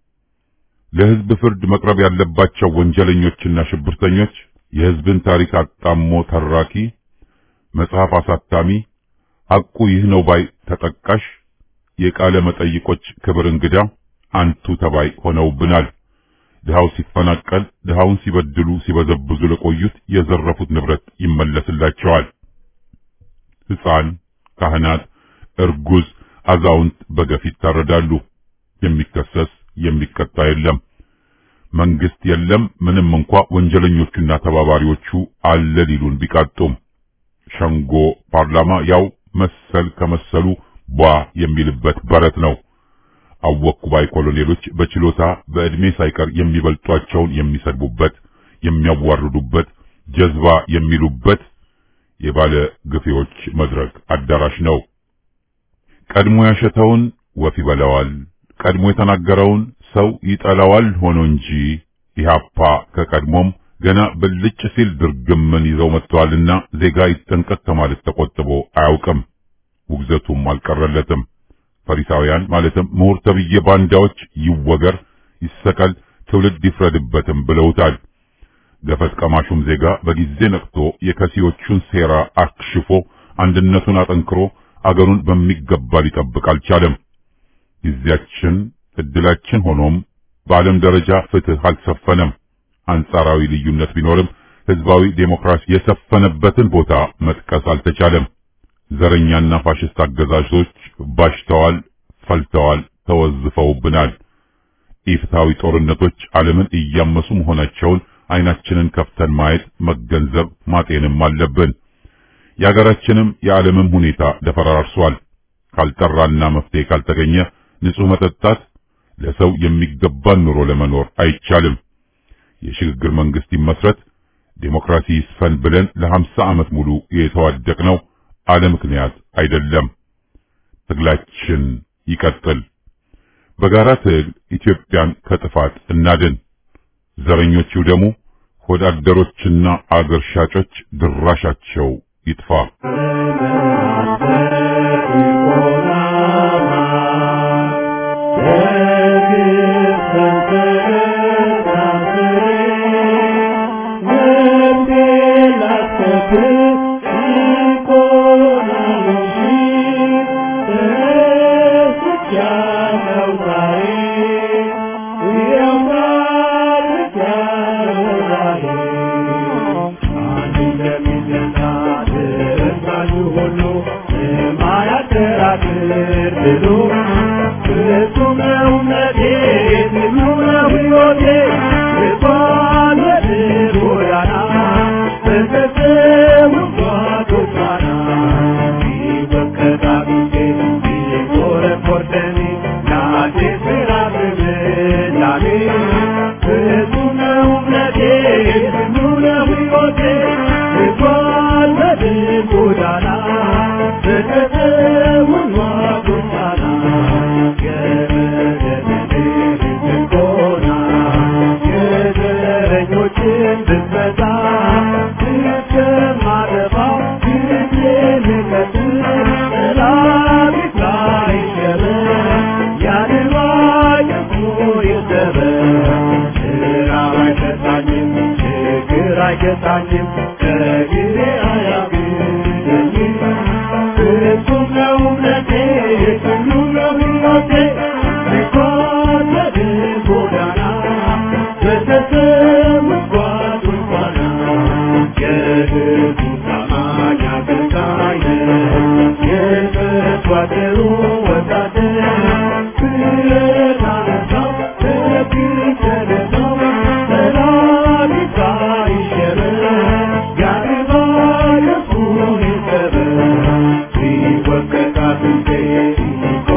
ለሕዝብ ፍርድ መቅረብ ያለባቸው ወንጀለኞችና ሽብርተኞች የሕዝብን ታሪክ አጣሞ ተራኪ፣ መጽሐፍ አሳታሚ፣ ሐቁ ይህ ነው ባይ ተጠቃሽ፣ የቃለ መጠይቆች ክብር እንግዳ፣ አንቱ ተባይ ሆነውብናል። ድሃው ሲፈናቀል፣ ድሃውን ሲበድሉ ሲበዘብዙ ለቆዩት የዘረፉት ንብረት ይመለስላቸዋል። ሕፃን፣ ካህናት፣ እርጉዝ፣ አዛውንት በገፍ ይታረዳሉ። የሚከሰስ የሚቀጣ የለም። መንግስት የለም። ምንም እንኳ ወንጀለኞቹና ተባባሪዎቹ አለ ሊሉን ቢቃጡም ሸንጎ ፓርላማ ያው መሰል ከመሰሉ ቧ የሚልበት በረት ነው። አወኩ ባይ ኮሎኔሎች በችሎታ በዕድሜ ሳይቀር የሚበልጧቸውን የሚሰድቡበት፣ የሚያዋርዱበት፣ ጀዝባ የሚሉበት የባለ ግፌዎች መድረክ አዳራሽ ነው። ቀድሞ ያሸተውን ወፍ ይበላዋል፣ ቀድሞ የተናገረውን ሰው ይጠላዋል ሆኖ እንጂ ኢህአፓ ከቀድሞም ገና ብልጭ ሲል ድርግምን ይዘው መጥተዋልና ዜጋ ይጠንቀቅ ከማለት ተቆጥቦ አያውቅም። ውግዘቱም አልቀረለትም። ፈሪሳውያን ማለትም ምሁር ተብዬ ባንዳዎች ይወገር፣ ይሰቀል፣ ትውልድ ይፍረድበትም ብለውታል። ገፈት ቀማሹም ዜጋ በጊዜ ነቅቶ የከሲዎቹን ሴራ አክሽፎ አንድነቱን አጠንክሮ አገሩን በሚገባ ሊጠብቅ አልቻለም። ጊዜያችን እድላችን ሆኖም በዓለም ደረጃ ፍትህ አልሰፈነም። አንጻራዊ ልዩነት ቢኖርም ህዝባዊ ዴሞክራሲ የሰፈነበትን ቦታ መጥቀስ አልተቻለም። ዘረኛና ፋሽስት አገዛዞች ባሽተዋል፣ ፈልተዋል፣ ተወዝፈውብናል። ኢፍትሐዊ ጦርነቶች ዓለምን እያመሱ መሆናቸውን አይናችንን ከፍተን ማየት፣ መገንዘብ፣ ማጤንም አለብን። የአገራችንም የዓለምም ሁኔታ ደፈራርሷል። ካልጠራና መፍትሄ ካልተገኘ ንጹህ መጠጣት ለሰው የሚገባን ኑሮ ለመኖር አይቻልም። የሽግግር መንግስት ይመስረት፣ ዴሞክራሲ ይስፈን ብለን ለሀምሳ ዓመት ሙሉ የተዋደቅነው አለ ምክንያት አይደለም። ትግላችን ይቀጥል። በጋራ ትግል ኢትዮጵያን ከጥፋት እናድን። ዘረኞቹ ደግሞ ሆዳደሮችና አገር ሻጮች ድራሻቸው ይጥፋ።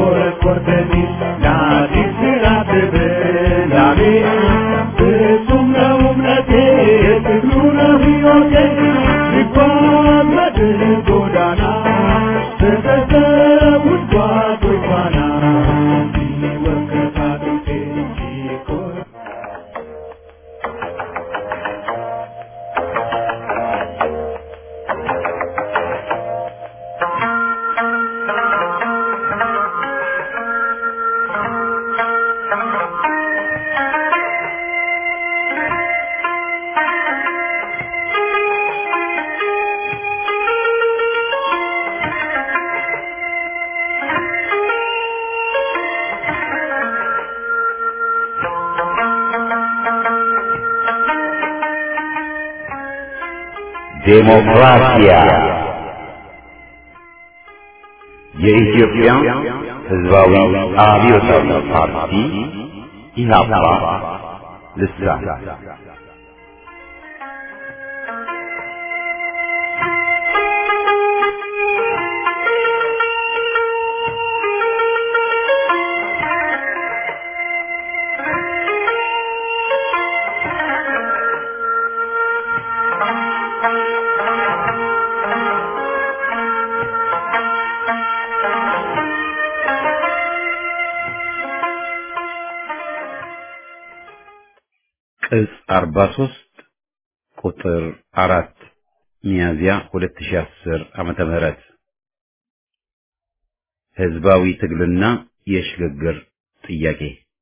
Thank you. ዴሞክራሲያ የኢትዮጵያ ሕዝባዊ አብዮታዊ ፓርቲ ኢህአፓ ልሳን ቅጽ 43 ቁጥር 4 ሚያዝያ 2010 ዓመተ ምህረት ህዝባዊ ትግልና የሽግግር ጥያቄ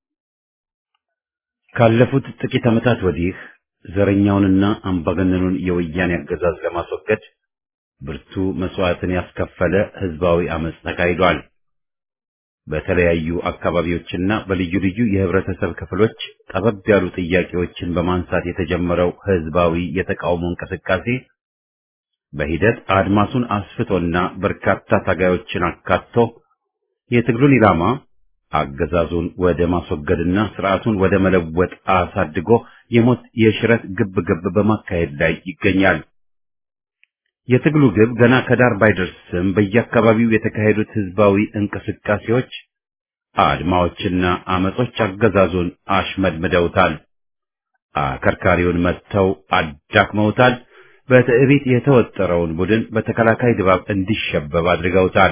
ካለፉት ጥቂት ዓመታት ወዲህ ዘረኛውንና አምባገነኑን የወያኔ አገዛዝ ለማስወገድ ብርቱ መስዋዕትን ያስከፈለ ህዝባዊ አመጽ ተካሂዷል። በተለያዩ አካባቢዎችና በልዩ ልዩ የህብረተሰብ ክፍሎች ጠበብ ያሉ ጥያቄዎችን በማንሳት የተጀመረው ህዝባዊ የተቃውሞ እንቅስቃሴ በሂደት አድማሱን አስፍቶና በርካታ ታጋዮችን አካቶ የትግሉን ኢላማ አገዛዙን ወደ ማስወገድና ስርዓቱን ወደ መለወጥ አሳድጎ የሞት የሽረት ግብ ግብ በማካሄድ ላይ ይገኛል። የትግሉ ግብ ገና ከዳር ባይደርስም በየአካባቢው የተካሄዱት ህዝባዊ እንቅስቃሴዎች፣ አድማዎችና አመጾች አገዛዙን አሽመድምደውታል። አከርካሪውን መጥተው አዳክመውታል። በትዕቢት የተወጠረውን ቡድን በተከላካይ ድባብ እንዲሸበብ አድርገውታል።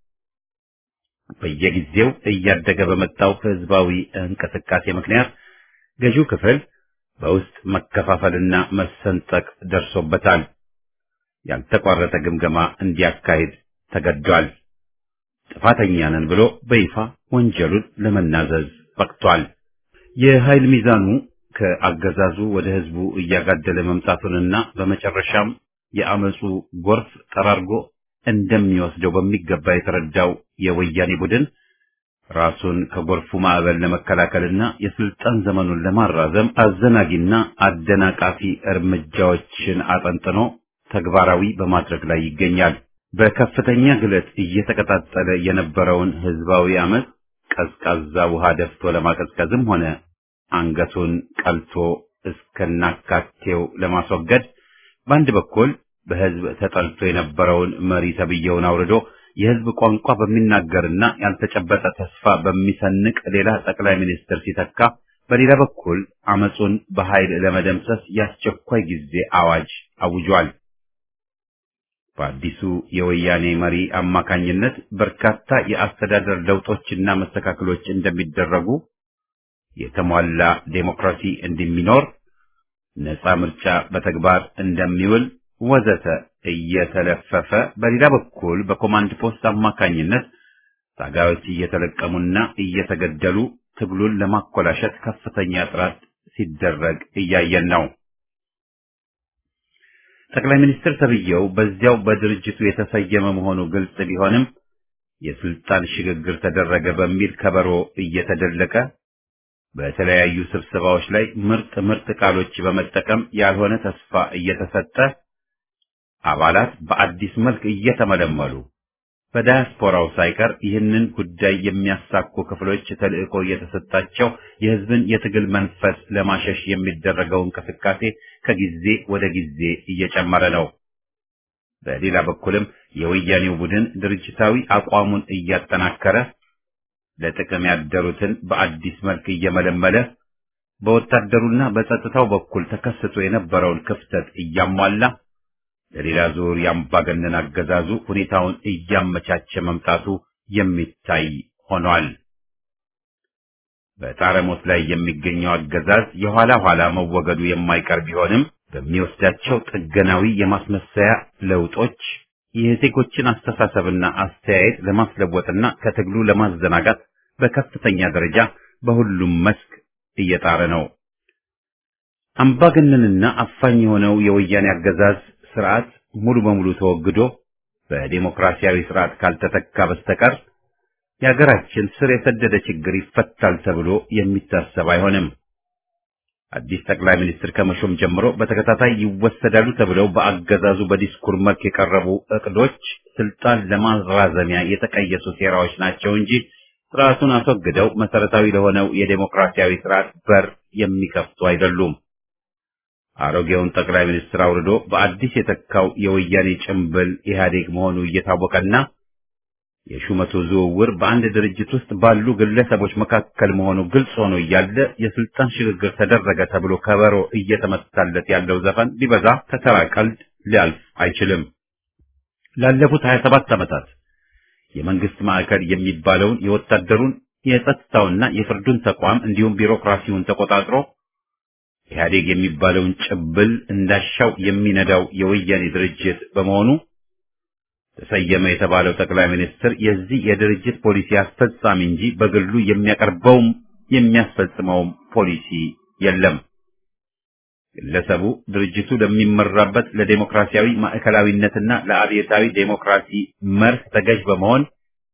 በየጊዜው እያደገ በመጣው ህዝባዊ እንቅስቃሴ ምክንያት ገዢው ክፍል በውስጥ መከፋፈልና መሰንጠቅ ደርሶበታል። ያልተቋረጠ ግምገማ እንዲያካሂድ ተገዷል። ጥፋተኛ ነን ብሎ በይፋ ወንጀሉን ለመናዘዝ በቅቷል። የኃይል ሚዛኑ ከአገዛዙ ወደ ህዝቡ እያጋደለ መምጣቱንና በመጨረሻም የአመፁ ጎርፍ ጠራርጎ እንደሚወስደው በሚገባ የተረዳው የወያኔ ቡድን ራሱን ከጎርፉ ማዕበል ለመከላከልና የስልጣን ዘመኑን ለማራዘም አዘናጊና አደናቃፊ እርምጃዎችን አጠንጥኖ ተግባራዊ በማድረግ ላይ ይገኛል። በከፍተኛ ግለት እየተቀጣጠለ የነበረውን ህዝባዊ አመፅ ቀዝቃዛ ውሃ ደፍቶ ለማቀዝቀዝም ሆነ አንገቱን ቀልቶ እስከናካቴው ለማስወገድ በአንድ በኩል በህዝብ ተጠልቶ የነበረውን መሪ ተብዬውን አውርዶ የህዝብ ቋንቋ በሚናገርና ያልተጨበጠ ተስፋ በሚሰንቅ ሌላ ጠቅላይ ሚኒስትር ሲተካ፣ በሌላ በኩል አመፁን በኃይል ለመደምሰስ የአስቸኳይ ጊዜ አዋጅ አውጇል። በአዲሱ የወያኔ መሪ አማካኝነት በርካታ የአስተዳደር ለውጦችና መስተካከሎች እንደሚደረጉ፣ የተሟላ ዴሞክራሲ እንደሚኖር፣ ነፃ ምርጫ በተግባር እንደሚውል ወዘተ እየተለፈፈ በሌላ በኩል በኮማንድ ፖስት አማካኝነት ታጋዮች እየተለቀሙና እየተገደሉ ትግሉን ለማኮላሸት ከፍተኛ ጥረት ሲደረግ እያየን ነው። ጠቅላይ ሚኒስትር ተብዬው በዚያው በድርጅቱ የተሰየመ መሆኑ ግልጽ ቢሆንም የስልጣን ሽግግር ተደረገ በሚል ከበሮ እየተደለቀ በተለያዩ ስብሰባዎች ላይ ምርጥ ምርጥ ቃሎች በመጠቀም ያልሆነ ተስፋ እየተሰጠ አባላት በአዲስ መልክ እየተመለመሉ በዳያስፖራው ሳይቀር ይህንን ጉዳይ የሚያሳኩ ክፍሎች ተልዕኮ እየተሰጣቸው የሕዝብን የትግል መንፈስ ለማሸሽ የሚደረገው እንቅስቃሴ ከጊዜ ወደ ጊዜ እየጨመረ ነው። በሌላ በኩልም የወያኔው ቡድን ድርጅታዊ አቋሙን እያጠናከረ ለጥቅም ያደሩትን በአዲስ መልክ እየመለመለ በወታደሩና በጸጥታው በኩል ተከስቶ የነበረውን ክፍተት እያሟላ ለሌላ ዙር የአምባገነን አገዛዙ ሁኔታውን እያመቻቸ መምጣቱ የሚታይ ሆኗል። በጣረሞት ላይ የሚገኘው አገዛዝ የኋላ ኋላ መወገዱ የማይቀር ቢሆንም በሚወስዳቸው ጥገናዊ የማስመሰያ ለውጦች የዜጎችን አስተሳሰብና አስተያየት ለማስለወጥና ከትግሉ ለማዘናጋት በከፍተኛ ደረጃ በሁሉም መስክ እየጣረ ነው። አምባገነንና አፋኝ የሆነው የወያኔ አገዛዝ ስርዓት ሙሉ በሙሉ ተወግዶ በዴሞክራሲያዊ ስርዓት ካልተተካ በስተቀር የሀገራችን ስር የሰደደ ችግር ይፈታል ተብሎ የሚታሰብ አይሆንም። አዲስ ጠቅላይ ሚኒስትር ከመሾም ጀምሮ በተከታታይ ይወሰዳሉ ተብለው በአገዛዙ በዲስኩር መልክ የቀረቡ እቅዶች ስልጣን ለማራዘሚያ የተቀየሱ ሴራዎች ናቸው እንጂ ስርዓቱን አስወግደው መሰረታዊ ለሆነው የዴሞክራሲያዊ ስርዓት በር የሚከፍቱ አይደሉም። አሮጌውን ጠቅላይ ሚኒስትር አውርዶ በአዲስ የተካው የወያኔ ጭምብል ኢህአዴግ መሆኑ እየታወቀና የሹመቱ ዝውውር በአንድ ድርጅት ውስጥ ባሉ ግለሰቦች መካከል መሆኑ ግልጽ ሆኖ እያለ የስልጣን ሽግግር ተደረገ ተብሎ ከበሮ እየተመታለት ያለው ዘፈን ሊበዛ ከተራ ቀልድ ሊያልፍ አይችልም። ላለፉት 27 ዓመታት የመንግስት ማዕከል የሚባለውን የወታደሩን የጸጥታውና የፍርዱን ተቋም እንዲሁም ቢሮክራሲውን ተቆጣጥሮ ኢህአዴግ የሚባለውን ጭብል እንዳሻው የሚነዳው የወያኔ ድርጅት በመሆኑ ተሰየመ የተባለው ጠቅላይ ሚኒስትር የዚህ የድርጅት ፖሊሲ አስፈጻሚ እንጂ በግሉ የሚያቀርበውም የሚያስፈጽመውም ፖሊሲ የለም። ግለሰቡ ድርጅቱ ለሚመራበት ለዴሞክራሲያዊ ማዕከላዊነትና ለአብዮታዊ ዴሞክራሲ መርህ ተገዥ በመሆን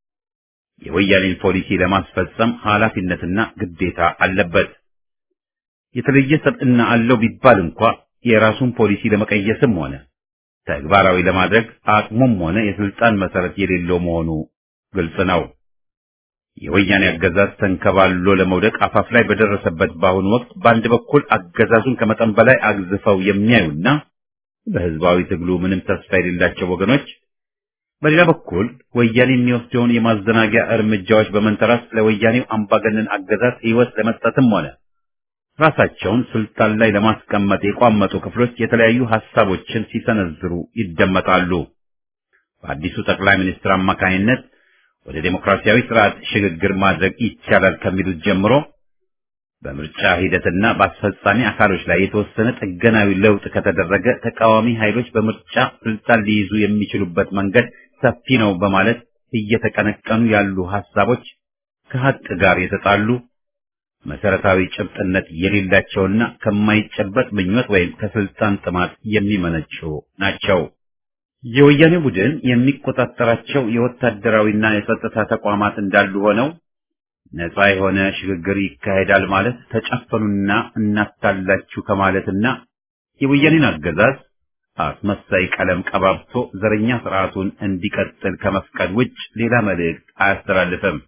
የወያኔን ፖሊሲ ለማስፈጸም ኃላፊነትና ግዴታ አለበት። የተለየ ሰብዕና አለው ቢባል እንኳ የራሱን ፖሊሲ ለመቀየስም ሆነ ተግባራዊ ለማድረግ አቅሙም ሆነ የስልጣን መሰረት የሌለው መሆኑ ግልጽ ነው። የወያኔ አገዛዝ ተንከባሎ ለመውደቅ አፋፍ ላይ በደረሰበት በአሁኑ ወቅት በአንድ በኩል አገዛዙን ከመጠን በላይ አግዝፈው የሚያዩና በህዝባዊ ትግሉ ምንም ተስፋ የሌላቸው ወገኖች፣ በሌላ በኩል ወያኔ የሚወስደውን የማዘናጊያ እርምጃዎች በመንተራስ ለወያኔው አምባገነን አገዛዝ ህይወት ለመስጠትም ሆነ ራሳቸውን ስልጣን ላይ ለማስቀመጥ የቋመጡ ክፍሎች የተለያዩ ሐሳቦችን ሲሰነዝሩ ይደመጣሉ። በአዲሱ ጠቅላይ ሚኒስትር አማካኝነት ወደ ዴሞክራሲያዊ ስርዓት ሽግግር ማድረግ ይቻላል ከሚሉት ጀምሮ በምርጫ ሂደትና በአስፈጻሚ አካሎች ላይ የተወሰነ ጥገናዊ ለውጥ ከተደረገ ተቃዋሚ ኃይሎች በምርጫ ስልጣን ሊይዙ የሚችሉበት መንገድ ሰፊ ነው በማለት እየተቀነቀኑ ያሉ ሐሳቦች ከሀቅ ጋር የተጣሉ መሰረታዊ ጭብጥነት የሌላቸውና ከማይጨበጥ ምኞት ወይም ከስልጣን ጥማት የሚመነጩ ናቸው። የወያኔ ቡድን የሚቆጣጠራቸው የወታደራዊና የጸጥታ ተቋማት እንዳሉ ሆነው ነፃ የሆነ ሽግግር ይካሄዳል ማለት ተጨፈኑና እናታላችሁ ከማለትና የወያኔን አገዛዝ አስመሳይ ቀለም ቀባብቶ ዘረኛ ስርዓቱን እንዲቀጥል ከመፍቀድ ውጭ ሌላ መልእክት አያስተላልፍም።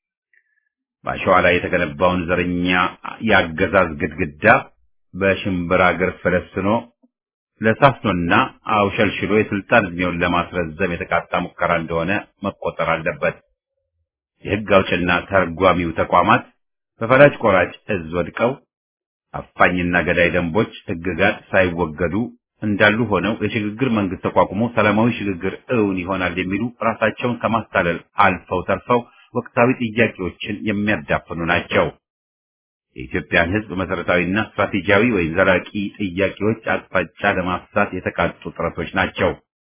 በአሸዋ ላይ የተገነባውን ዘረኛ የአገዛዝ ግድግዳ በሽምብራ እግር ፈለስኖ ለሳስኖና አውሸልሽሎ የስልጣን ዕድሜውን ለማስረዘም የተቃጣ ሙከራ እንደሆነ መቆጠር አለበት። የሕግ አውጭና ተርጓሚው ተቋማት በፈላጭ ቆራጭ እዝ ወድቀው አፋኝና ገዳይ ደንቦች፣ ሕግጋት ሳይወገዱ እንዳሉ ሆነው የሽግግር መንግስት ተቋቁሞ ሰላማዊ ሽግግር እውን ይሆናል የሚሉ ራሳቸውን ከማታለል አልፈው ተርፈው ወቅታዊ ጥያቄዎችን የሚያዳፍኑ ናቸው። የኢትዮጵያን ሕዝብ መሰረታዊና ስትራቴጂያዊ ወይም ዘላቂ ጥያቄዎች አቅጣጫ ለማፍሳት የተቃጡ ጥረቶች ናቸው።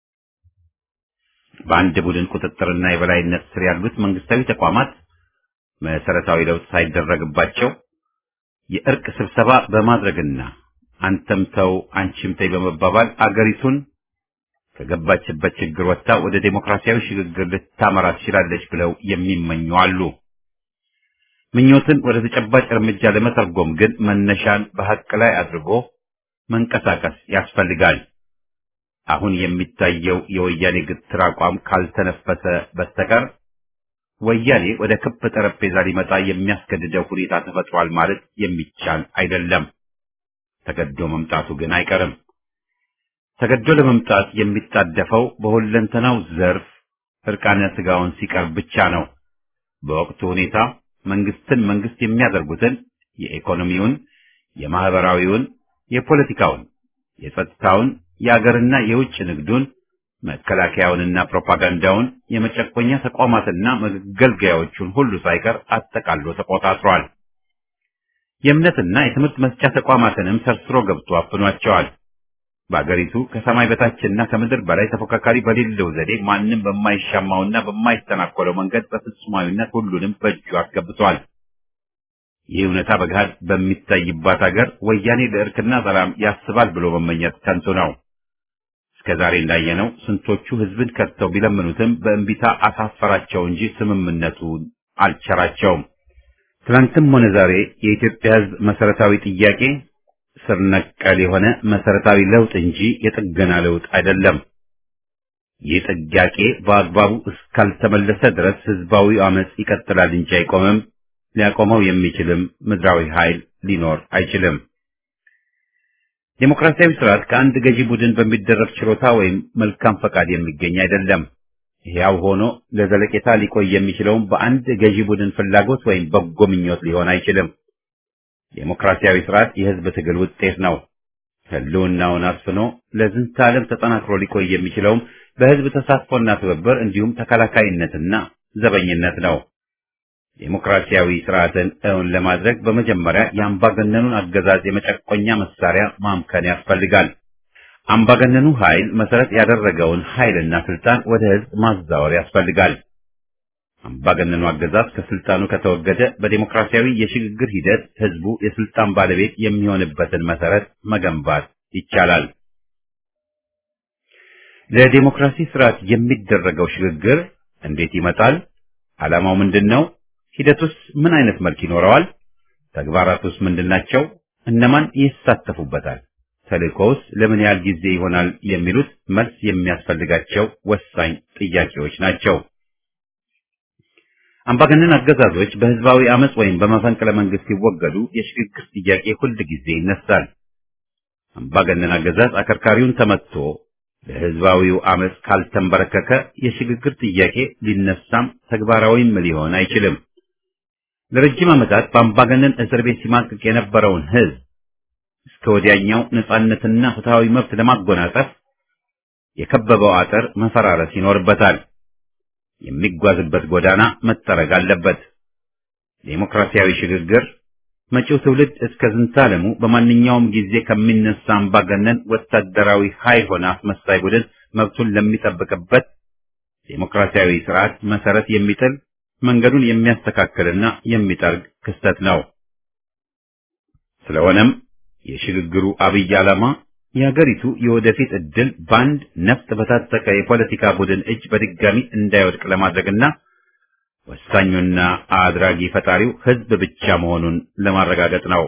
በአንድ ቡድን ቁጥጥርና የበላይነት ስር ያሉት መንግስታዊ ተቋማት መሰረታዊ ለውጥ ሳይደረግባቸው የእርቅ ስብሰባ በማድረግና አንተም ተው አንቺም ተይ በመባባል አገሪቱን ከገባችበት ችግር ወጥታ ወደ ዴሞክራሲያዊ ሽግግር ልታመራ ትችላለች ብለው የሚመኙ አሉ። ምኞትን ወደ ተጨባጭ እርምጃ ለመተርጎም ግን መነሻን በሐቅ ላይ አድርጎ መንቀሳቀስ ያስፈልጋል። አሁን የሚታየው የወያኔ ግትር አቋም ካልተነፈሰ በስተቀር ወያኔ ወደ ክብ ጠረጴዛ ሊመጣ የሚያስገድደው ሁኔታ ተፈጥሯል ማለት የሚቻል አይደለም። ተገዶ መምጣቱ ግን አይቀርም። ተገዶ ለመምጣት የሚጣደፈው በሁለንተናው ዘርፍ እርቃነ ስጋውን ሲቀርብ ብቻ ነው። በወቅቱ ሁኔታ መንግስትን መንግስት የሚያደርጉትን የኢኮኖሚውን፣ የማህበራዊውን፣ የፖለቲካውን፣ የጸጥታውን፣ የአገርና የውጭ ንግዱን፣ መከላከያውንና ፕሮፓጋንዳውን፣ የመጨቆኛ ተቋማትና መገልገያዎቹን ሁሉ ሳይቀር አጠቃሎ ተቆጣጥሯል። የእምነትና የትምህርት መስጫ ተቋማትንም ሰርስሮ ገብቶ አፍኗቸዋል። በአገሪቱ ከሰማይ በታችና ከምድር በላይ ተፎካካሪ በሌለው ዘዴ ማንም በማይሻማውና በማይተናኮለው መንገድ በፍጹማዊነት ሁሉንም በእጁ አስገብቷል። ይህ እውነታ በገሃድ በሚታይባት አገር ወያኔ ለእርክና ሰላም ያስባል ብሎ መመኘት ከንቱ ነው። እስከ ዛሬ እንዳየነው ስንቶቹ ህዝብን ከድተው ቢለምኑትም በእንቢታ አሳፈራቸው እንጂ ስምምነቱን አልቸራቸውም። ትናንትም ሆነ ዛሬ የኢትዮጵያ ህዝብ መሰረታዊ ጥያቄ ስር ነቀል የሆነ መሰረታዊ ለውጥ እንጂ የጥገና ለውጥ አይደለም። ይህ ጥያቄ በአግባቡ እስካልተመለሰ ድረስ ህዝባዊ አመጽ ይቀጥላል እንጂ አይቆምም። ሊያቆመው የሚችልም ምድራዊ ኃይል ሊኖር አይችልም። ዴሞክራሲያዊ ስርዓት ከአንድ ገዢ ቡድን በሚደረግ ችሮታ ወይም መልካም ፈቃድ የሚገኝ አይደለም። ሕያው ሆኖ ለዘለቄታ ሊቆይ የሚችለውም በአንድ ገዢ ቡድን ፍላጎት ወይም በጎ ምኞት ሊሆን አይችልም። ዴሞክራሲያዊ ስርዓት የህዝብ ትግል ውጤት ነው። ህልውናውን አስፍኖ ለዝንተ ዓለም ተጠናክሮ ሊቆይ የሚችለውም በህዝብ ተሳትፎና ትብብር እንዲሁም ተከላካይነትና ዘበኝነት ነው። ዴሞክራሲያዊ ስርዓትን እውን ለማድረግ በመጀመሪያ የአምባገነኑን አገዛዝ የመጨቆኛ መሳሪያ ማምከን ያስፈልጋል። አምባገነኑ ኃይል መሰረት ያደረገውን ኃይልና ስልጣን ወደ ህዝብ ማዛወር ያስፈልጋል። አምባገነኑ አገዛዝ ከስልጣኑ ከተወገደ በዴሞክራሲያዊ የሽግግር ሂደት ህዝቡ የስልጣን ባለቤት የሚሆንበትን መሰረት መገንባት ይቻላል። ለዴሞክራሲ ስርዓት የሚደረገው ሽግግር እንዴት ይመጣል? ዓላማው ምንድን ነው? ሂደቱስ ምን አይነት መልክ ይኖረዋል? ተግባራቱስ ምንድናቸው? እነማን ይሳተፉበታል? ተልእኮውስ ለምን ያህል ጊዜ ይሆናል? የሚሉት መልስ የሚያስፈልጋቸው ወሳኝ ጥያቄዎች ናቸው። አምባገነን አገዛዞች በህዝባዊ አመጽ ወይም በመፈንቅለ መንግስት ሲወገዱ የሽግግር ጥያቄ ሁል ጊዜ ይነሳል። አምባገነን አገዛዝ አከርካሪውን ተመትቶ ለህዝባዊው አመጽ ካልተንበረከከ የሽግግር ጥያቄ ሊነሳም ተግባራዊም ሊሆን አይችልም። ለረጅም ዓመታት በአምባገነን እስር ቤት ሲማቅቅ የነበረውን ህዝብ እስከ ወዲያኛው ነጻነትና ፍትሃዊ መብት ለማጎናጸፍ የከበበው አጥር መፈራረስ ይኖርበታል። የሚጓዝበት ጎዳና መጠረግ አለበት። ዴሞክራሲያዊ ሽግግር መጪው ትውልድ እስከ ዝንታለሙ በማንኛውም ጊዜ ከሚነሳ አምባገነን ወታደራዊ ኃይል ሆነ አስመሳይ ቡድን መብቱን ለሚጠብቅበት ዴሞክራሲያዊ ስርዓት መሰረት የሚጥል መንገዱን የሚያስተካክልና የሚጠርግ ክስተት ነው። ስለሆነም የሽግግሩ አብይ ዓላማ የሀገሪቱ የወደፊት ዕድል በአንድ ነፍጥ በታጠቀ የፖለቲካ ቡድን እጅ በድጋሚ እንዳይወድቅ ለማድረግና ወሳኙና አድራጊ ፈጣሪው ህዝብ ብቻ መሆኑን ለማረጋገጥ ነው።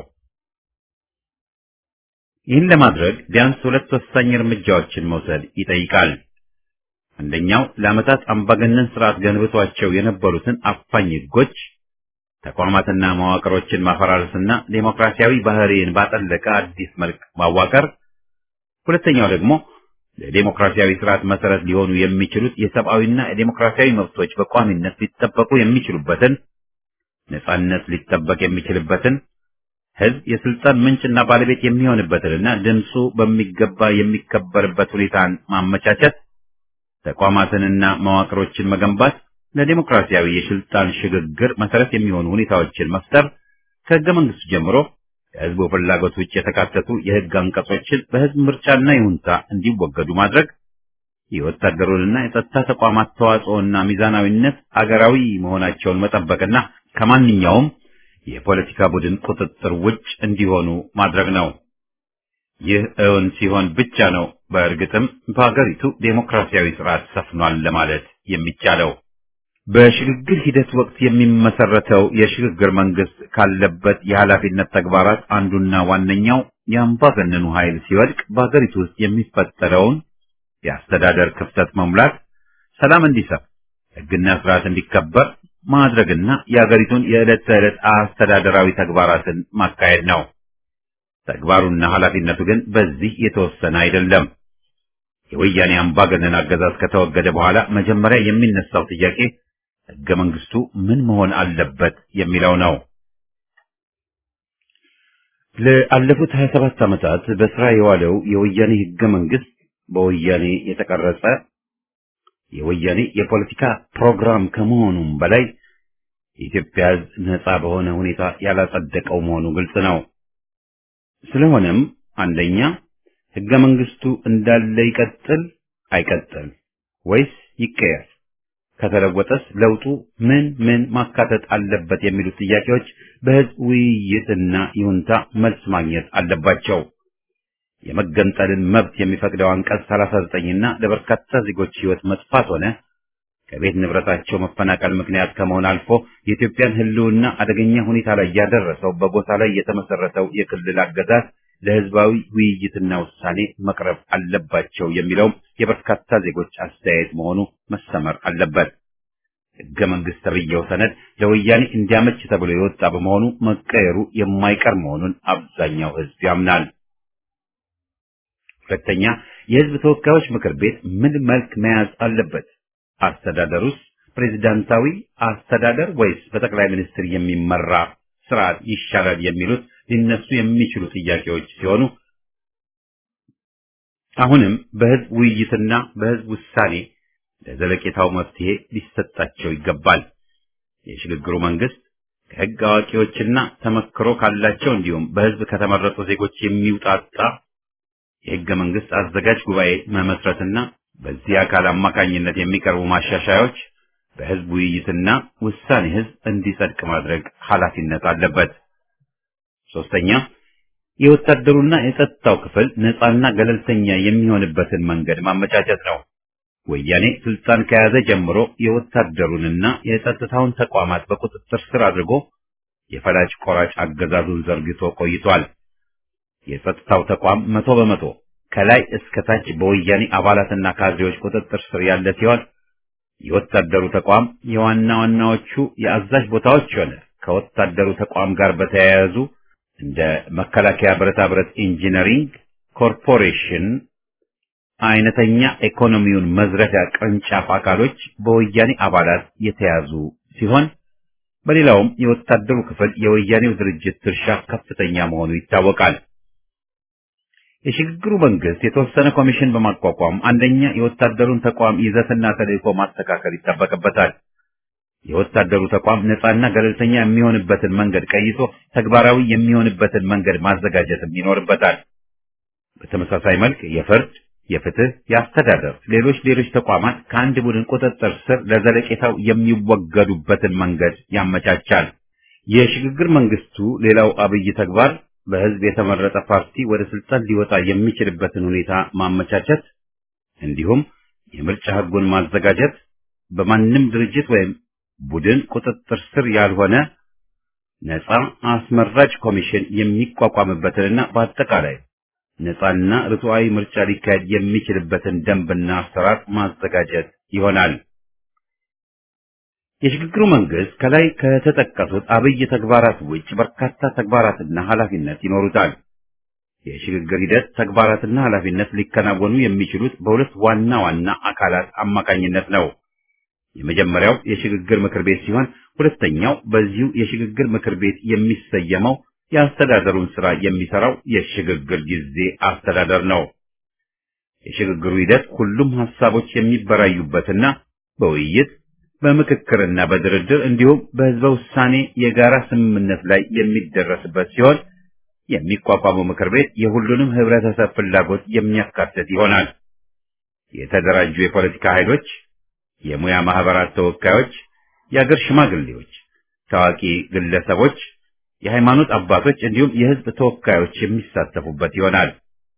ይህን ለማድረግ ቢያንስ ሁለት ወሳኝ እርምጃዎችን መውሰድ ይጠይቃል። አንደኛው ለዓመታት አምባገነን ስርዓት ገንብቷቸው የነበሩትን አፋኝ ህጎች፣ ተቋማትና መዋቅሮችን ማፈራረስና ዴሞክራሲያዊ ባህሪን ባጠለቀ አዲስ መልክ ማዋቀር። ሁለተኛው ደግሞ ለዴሞክራሲያዊ ስርዓት መሰረት ሊሆኑ የሚችሉት የሰብአዊና የዴሞክራሲያዊ መብቶች በቋሚነት ሊጠበቁ የሚችሉበትን ነጻነት ሊጠበቅ የሚችልበትን ህዝብ የስልጣን ምንጭና ባለቤት የሚሆንበትንና ድምፁ በሚገባ የሚከበርበት ሁኔታን ማመቻቸት፣ ተቋማትንና መዋቅሮችን መገንባት፣ ለዴሞክራሲያዊ የስልጣን ሽግግር መሰረት የሚሆኑ ሁኔታዎችን መፍጠር፣ ከህገ መንግስቱ ጀምሮ ከህዝቡ ፍላጎት ውጭ የተካተቱ የህግ አንቀጾችን በህዝብ ምርጫና ይሁንታ እንዲወገዱ ማድረግ፣ የወታደሩንና የጸጥታ ተቋማት ተዋጽኦና ሚዛናዊነት አገራዊ መሆናቸውን መጠበቅና ከማንኛውም የፖለቲካ ቡድን ቁጥጥር ውጭ እንዲሆኑ ማድረግ ነው። ይህ እውን ሲሆን ብቻ ነው በእርግጥም በሀገሪቱ ዴሞክራሲያዊ ስርዓት ሰፍኗል ለማለት የሚቻለው። በሽግግር ሂደት ወቅት የሚመሰረተው የሽግግር መንግስት ካለበት የኃላፊነት ተግባራት አንዱና ዋነኛው የአምባገነኑ ኃይል ሲወድቅ በሀገሪቱ ውስጥ የሚፈጠረውን የአስተዳደር ክፍተት መሙላት፣ ሰላም እንዲሰፍ፣ ህግና ስርዓት እንዲከበር ማድረግና የሀገሪቱን የዕለት ተዕለት አስተዳደራዊ ተግባራትን ማካሄድ ነው። ተግባሩና ኃላፊነቱ ግን በዚህ የተወሰነ አይደለም። የወያኔ አምባገነን አገዛዝ ከተወገደ በኋላ መጀመሪያ የሚነሳው ጥያቄ ህገ መንግስቱ ምን መሆን አለበት የሚለው ነው። ለአለፉት 27 ዓመታት በስራ የዋለው የወያኔ ህገ መንግስት በወያኔ የተቀረጸ የወያኔ የፖለቲካ ፕሮግራም ከመሆኑም በላይ የኢትዮጵያ ህዝብ ነጻ በሆነ ሁኔታ ያላጸደቀው መሆኑ ግልጽ ነው። ስለሆነም አንደኛ ህገ መንግስቱ እንዳለ ይቀጥል አይቀጥል ወይስ ይቀየር? ከተለወጠስ ለውጡ ምን ምን ማካተት አለበት የሚሉት ጥያቄዎች በህዝብ ውይይትና ይሁንታ መልስ ማግኘት አለባቸው። የመገንጠልን መብት የሚፈቅደው አንቀጽ 39 እና ለበርካታ ዜጎች ህይወት መጥፋት ሆነ ከቤት ንብረታቸው መፈናቀል ምክንያት ከመሆን አልፎ የኢትዮጵያን ህልውና አደገኛ ሁኔታ ላይ ያደረሰው በጎሳ ላይ የተመሰረተው የክልል አገዛዝ ለህዝባዊ ውይይትና ውሳኔ መቅረብ አለባቸው የሚለውም የበርካታ ዜጎች አስተያየት መሆኑ መሰመር አለበት። ህገ መንግስት ተብዬው ሰነድ ለወያኔ እንዲያመች ተብሎ የወጣ በመሆኑ መቀየሩ የማይቀር መሆኑን አብዛኛው ህዝብ ያምናል። ሁለተኛ፣ የህዝብ ተወካዮች ምክር ቤት ምን መልክ መያዝ አለበት? አስተዳደሩስ ፕሬዝዳንታዊ አስተዳደር ወይስ በጠቅላይ ሚኒስትር የሚመራ ስርዓት ይሻላል የሚሉት ሊነሱ የሚችሉ ጥያቄዎች ሲሆኑ አሁንም በህዝብ ውይይትና በህዝብ ውሳኔ ለዘለቄታው መፍትሄ ሊሰጣቸው ይገባል። የሽግግሩ መንግስት ከህግ አዋቂዎችና ተመክሮ ካላቸው እንዲሁም በህዝብ ከተመረጡ ዜጎች የሚውጣጣ የህገ መንግስት አዘጋጅ ጉባኤ መመስረትና በዚህ አካል አማካኝነት የሚቀርቡ ማሻሻያዎች በህዝብ ውይይትና ውሳኔ ህዝብ እንዲጸድቅ ማድረግ ኃላፊነት አለበት። ሶስተኛ የወታደሩና የጸጥታው ክፍል ነፃና ገለልተኛ የሚሆንበትን መንገድ ማመቻቸት ነው። ወያኔ ስልጣን ከያዘ ጀምሮ የወታደሩንና የጸጥታውን ተቋማት በቁጥጥር ስር አድርጎ የፈላጭ ቆራጭ አገዛዙን ዘርግቶ ቆይቷል። የጸጥታው ተቋም መቶ በመቶ ከላይ እስከ ታች በወያኔ አባላትና ካድሬዎች ቁጥጥር ስር ያለ ሲሆን የወታደሩ ተቋም የዋና ዋናዎቹ የአዛዥ ቦታዎች ሆነ ከወታደሩ ተቋም ጋር በተያያዙ እንደ መከላከያ ብረታ ብረት ኢንጂነሪንግ ኮርፖሬሽን አይነተኛ ኢኮኖሚውን መዝረፊያ ቅርንጫፍ አካሎች በወያኔ አባላት የተያዙ ሲሆን በሌላውም የወታደሩ ክፍል የወያኔው ድርጅት ድርሻ ከፍተኛ መሆኑ ይታወቃል። የሽግግሩ መንግስት የተወሰነ ኮሚሽን በማቋቋም አንደኛ የወታደሩን ተቋም ይዘትና ተልዕኮ ማስተካከል ይጠበቅበታል። የወታደሩ ተቋም ነፃና ገለልተኛ የሚሆንበትን መንገድ ቀይሶ ተግባራዊ የሚሆንበትን መንገድ ማዘጋጀትም ይኖርበታል። በተመሳሳይ መልክ የፍርድ፣ የፍትህ፣ የአስተዳደር፣ ሌሎች ሌሎች ተቋማት ከአንድ ቡድን ቁጥጥር ስር ለዘለቄታው የሚወገዱበትን መንገድ ያመቻቻል። የሽግግር መንግስቱ ሌላው አብይ ተግባር በህዝብ የተመረጠ ፓርቲ ወደ ስልጣን ሊወጣ የሚችልበትን ሁኔታ ማመቻቸት እንዲሁም የምርጫ ህጉን ማዘጋጀት በማንም ድርጅት ወይም ቡድን ቁጥጥር ስር ያልሆነ ነፃ አስመራጭ ኮሚሽን የሚቋቋምበትንና በአጠቃላይ ነፃና ርቱዓዊ ምርጫ ሊካሄድ የሚችልበትን ደንብና አሰራር ማዘጋጀት ይሆናል። የሽግግሩ መንግስት ከላይ ከተጠቀሱት አብይ ተግባራት ውጭ በርካታ ተግባራትና ኃላፊነት ይኖሩታል። የሽግግር ሂደት ተግባራትና ኃላፊነት ሊከናወኑ የሚችሉት በሁለት ዋና ዋና አካላት አማካኝነት ነው። የመጀመሪያው የሽግግር ምክር ቤት ሲሆን ሁለተኛው በዚሁ የሽግግር ምክር ቤት የሚሰየመው የአስተዳደሩን ስራ የሚሰራው የሽግግር ጊዜ አስተዳደር ነው። የሽግግሩ ሂደት ሁሉም ሀሳቦች የሚበራዩበትና በውይይት በምክክርና በድርድር እንዲሁም በህዝበ ውሳኔ የጋራ ስምምነት ላይ የሚደረስበት ሲሆን የሚቋቋመው ምክር ቤት የሁሉንም ህብረተሰብ ፍላጎት የሚያካትት ይሆናል። የተደራጁ የፖለቲካ ኃይሎች፣ የሙያ ማህበራት ተወካዮች፣ የአገር ሽማግሌዎች፣ ታዋቂ ግለሰቦች፣ የሃይማኖት አባቶች እንዲሁም የህዝብ ተወካዮች የሚሳተፉበት ይሆናል።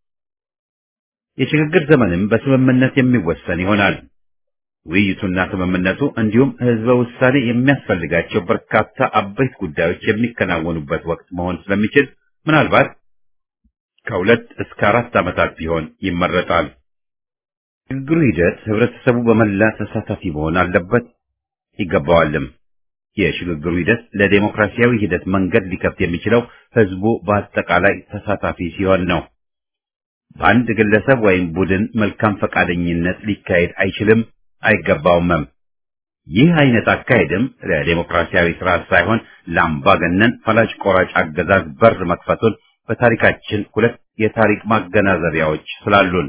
የሽግግር ዘመንም በስምምነት የሚወሰን ይሆናል። ውይይቱና ስምምነቱ እንዲሁም ህዝበ ውሳኔ የሚያስፈልጋቸው በርካታ አበይት ጉዳዮች የሚከናወኑበት ወቅት መሆን ስለሚችል ምናልባት ከሁለት እስከ አራት ዓመታት ቢሆን ይመረጣል። ሽግግሩ ሂደት ህብረተሰቡ በመላ ተሳታፊ መሆን አለበት ይገባዋልም። የሽግግሩ ሂደት ለዴሞክራሲያዊ ሂደት መንገድ ሊከፍት የሚችለው ህዝቡ በአጠቃላይ ተሳታፊ ሲሆን ነው። በአንድ ግለሰብ ወይም ቡድን መልካም ፈቃደኝነት ሊካሄድ አይችልም አይገባውምም። ይህ አይነት አካሄድም ለዴሞክራሲያዊ ስርዓት ሳይሆን ለአምባገነን ፈላጭ ቆራጭ አገዛዝ በር መክፈቱን በታሪካችን ሁለት የታሪክ ማገናዘቢያዎች ስላሉን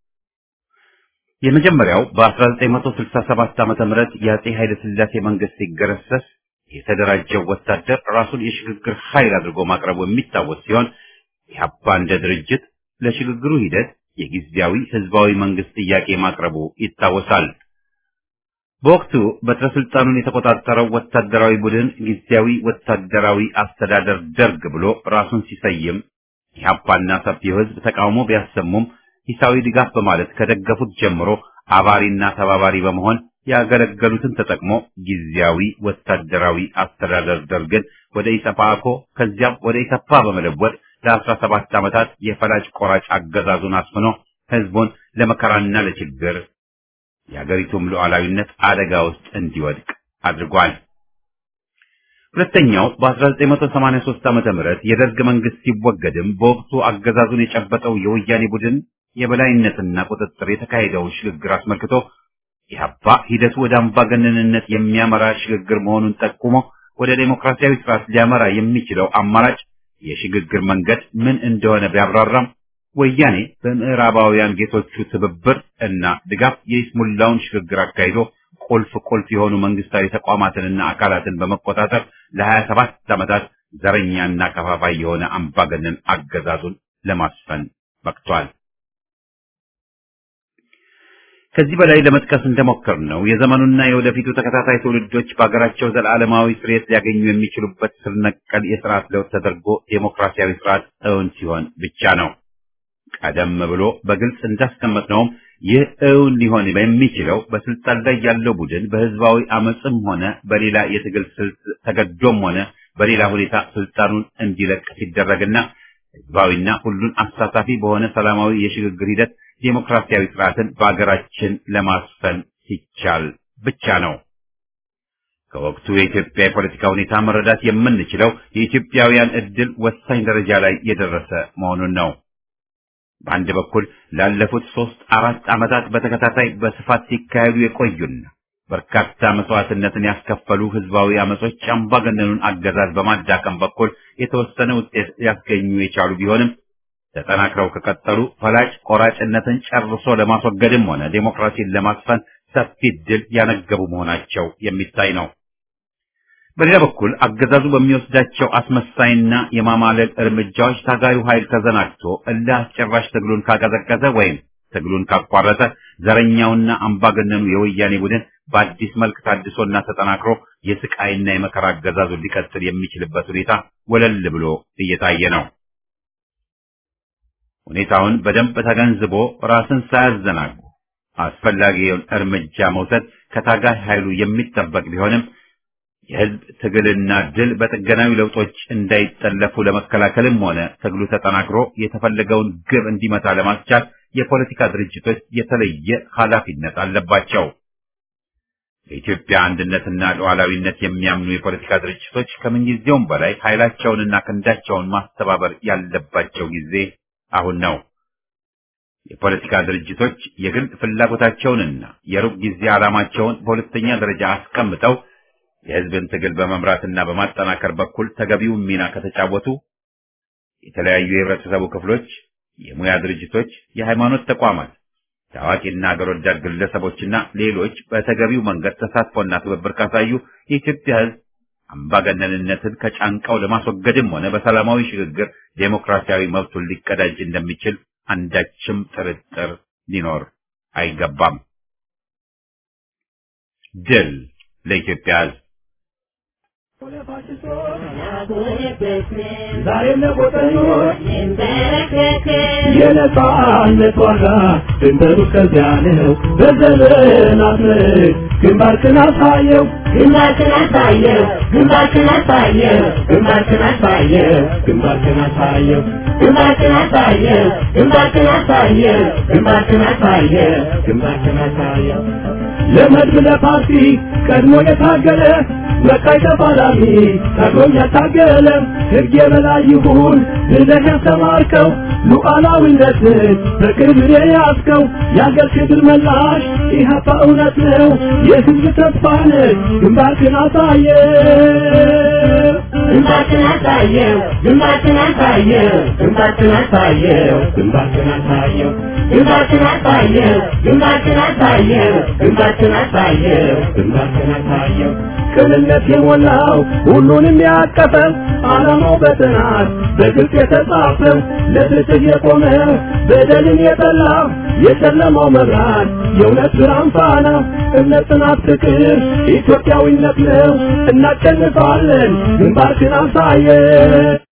የመጀመሪያው በ1967 ዓመተ ምህረት የአጼ ኃይለ ሥላሴ መንግስት ሲገረሰስ የተደራጀው ወታደር ራሱን የሽግግር ኃይል አድርጎ ማቅረቡ የሚታወስ ሲሆን ኢህአፓ እንደ ድርጅት ለሽግግሩ ሂደት የጊዜያዊ ህዝባዊ መንግስት ጥያቄ ማቅረቡ ይታወሳል። በወቅቱ በትረ ስልጣኑን የተቆጣጠረው ወታደራዊ ቡድን ጊዜያዊ ወታደራዊ አስተዳደር ደርግ ብሎ ራሱን ሲሰይም ኢህአፓና ሰፊው ህዝብ ተቃውሞ ቢያሰሙም ሂሳዊ ድጋፍ በማለት ከደገፉት ጀምሮ አባሪና ተባባሪ በመሆን ያገለገሉትን ተጠቅሞ ጊዜያዊ ወታደራዊ አስተዳደር ደርግን ወደ ኢሰፓኮ ከዚያም ወደ ኢሰፓ በመለወጥ ለአስራ ሰባት ዓመታት የፈላጭ ቆራጭ አገዛዙን አስፍኖ ህዝቡን ለመከራና ለችግር የአገሪቱም ሉዓላዊነት አደጋ ውስጥ እንዲወድቅ አድርጓል። ሁለተኛው በ1983 ዓመተ ምህረት የደርግ መንግስት ሲወገድም በወቅቱ አገዛዙን የጨበጠው የወያኔ ቡድን የበላይነትና ቁጥጥር የተካሄደውን ሽግግር አስመልክቶ ኢህአፓ ሂደቱ ወደ አምባገነንነት የሚያመራ ሽግግር መሆኑን ጠቁሞ ወደ ዴሞክራሲያዊ ስርዓት ሊያመራ የሚችለው አማራጭ የሽግግር መንገድ ምን እንደሆነ ቢያብራራም ወያኔ በምዕራባውያን ጌቶቹ ትብብር እና ድጋፍ የይስሙላውን ሽግግር አካሂዶ ቁልፍ ቁልፍ የሆኑ መንግስታዊ ተቋማትንና አካላትን በመቆጣጠር ለ27 ዓመታት ዘረኛና ከፋፋይ የሆነ አምባገነን አገዛዙን ለማስፈን በቅቷል። ከዚህ በላይ ለመጥቀስ እንደሞከር ነው የዘመኑና የወደፊቱ ተከታታይ ትውልዶች በሀገራቸው ዘላለማዊ ስርየት ሊያገኙ የሚችሉበት ስር ነቀል የስርዓት ለውጥ ተደርጎ ዴሞክራሲያዊ ስርዓት እውን ሲሆን ብቻ ነው። ቀደም ብሎ በግልጽ እንዳስቀመጥነውም ይህ እውን ሊሆን የሚችለው በስልጣን ላይ ያለው ቡድን በህዝባዊ አመፅም ሆነ በሌላ የትግል ስልት ተገዶም ሆነ በሌላ ሁኔታ ስልጣኑን እንዲለቅ ሲደረግና ህዝባዊና ሁሉን አሳታፊ በሆነ ሰላማዊ የሽግግር ሂደት ዴሞክራሲያዊ ስርዓትን በአገራችን ለማስፈን ሲቻል ብቻ ነው። ከወቅቱ የኢትዮጵያ የፖለቲካ ሁኔታ መረዳት የምንችለው የኢትዮጵያውያን እድል ወሳኝ ደረጃ ላይ የደረሰ መሆኑን ነው። በአንድ በኩል ላለፉት ሶስት አራት ዓመታት በተከታታይ በስፋት ሲካሄዱ የቆዩና በርካታ መስዋዕትነትን ያስከፈሉ ህዝባዊ አመጾች አምባገነኑን አገዛዝ በማዳከም በኩል የተወሰነ ውጤት ሊያስገኙ የቻሉ ቢሆንም ተጠናክረው ከቀጠሉ ፈላጭ ቆራጭነትን ጨርሶ ለማስወገድም ሆነ ዴሞክራሲን ለማስፈን ሰፊ ድል ያነገቡ መሆናቸው የሚታይ ነው። በሌላ በኩል አገዛዙ በሚወስዳቸው አስመሳይና የማማለል እርምጃዎች ታጋዩ ኃይል ተዘናግቶ እልህ አስጨራሽ ትግሉን ካቀዘቀዘ ወይም ትግሉን ካቋረጠ ዘረኛውና አምባገነኑ የወያኔ ቡድን በአዲስ መልክ ታድሶና ተጠናክሮ የስቃይና የመከራ አገዛዙን ሊቀጥል የሚችልበት ሁኔታ ወለል ብሎ እየታየ ነው። ሁኔታውን በደንብ ተገንዝቦ ራስን ሳያዘናጉ አስፈላጊውን እርምጃ መውሰድ ከታጋይ ኃይሉ የሚጠበቅ ቢሆንም የህዝብ ትግልና ድል በጥገናዊ ለውጦች እንዳይጠለፉ ለመከላከልም ሆነ ትግሉ ተጠናክሮ የተፈለገውን ግብ እንዲመታ ለማስቻል የፖለቲካ ድርጅቶች የተለየ ኃላፊነት አለባቸው። በኢትዮጵያ አንድነትና ሉዓላዊነት የሚያምኑ የፖለቲካ ድርጅቶች ከምንጊዜውም በላይ ኃይላቸውንና ክንዳቸውን ማስተባበር ያለባቸው ጊዜ አሁን ነው። የፖለቲካ ድርጅቶች የግል ፍላጎታቸውንና የሩቅ ጊዜ ዓላማቸውን በሁለተኛ ደረጃ አስቀምጠው የህዝብን ትግል በመምራትና በማጠናከር በኩል ተገቢውን ሚና ከተጫወቱ የተለያዩ የህብረተሰቡ ክፍሎች፣ የሙያ ድርጅቶች፣ የሃይማኖት ተቋማት፣ ታዋቂና አገር ወዳድ ግለሰቦችና ሌሎች በተገቢው መንገድ ተሳትፎና ትብብር ካሳዩ የኢትዮጵያ ህዝብ አምባገነንነትን ከጫንቃው ለማስወገድም ሆነ በሰላማዊ ሽግግር ዴሞክራሲያዊ መብቱን ሊቀዳጅ እንደሚችል አንዳችም ጥርጥር ሊኖር አይገባም። ድል ለኢትዮጵያ ህዝብ! ዛሬም ለቆጠኞች የነጻነት ዋጋ ድንበሩ ከዚያ ነው። በዘመናት ምርክ ግንባርክን አሳየው ግንባርክን አሳየው ግንባርክን አሳየው ግንባርክን አሳየው ግንባርክን አሳየው ግንባርክን አሳየው ግንባርክን አሳየው ግንባርክን አሳየው ግንባርክን አሳየው ለመድብ ለፓርቲ ቀድሞ የታገለ በቃይ ተፋላሚ ቀድሞም ያታገለ ሕግ የበላይ ይሁን ብለህ ያስተማርከው ሉዓላዊነትን በቅርብ የያዝከው የአገር ክብር መላሽ ኢህአፓ እውነት ነው የህዝብ ተስፋ ነህ ግንባርክን አሳየ ግንባርክን አሳየው ግንባርክን አሳየው ግንባርክን አሳየው ግንባርክን አሳየው ግንባርክን አሳየው ግንባርክን አሳየው ግንባርክን አሳየው ግንባርክን አሳየው ቅንነት የሞላው ሁሉንም ያቀፈ ዓላማው በጥናት በግልጽ የተጻፈ ለፍትህ የቆመ በደልን የጠላ የጨለማው መብራት የእውነት ብርሃን ፋና እምነት፣ ጽናት፣ ፍቅር ኢትዮጵያዊነት ነው። እናሸንፋለን። ግንባርክን አሳየ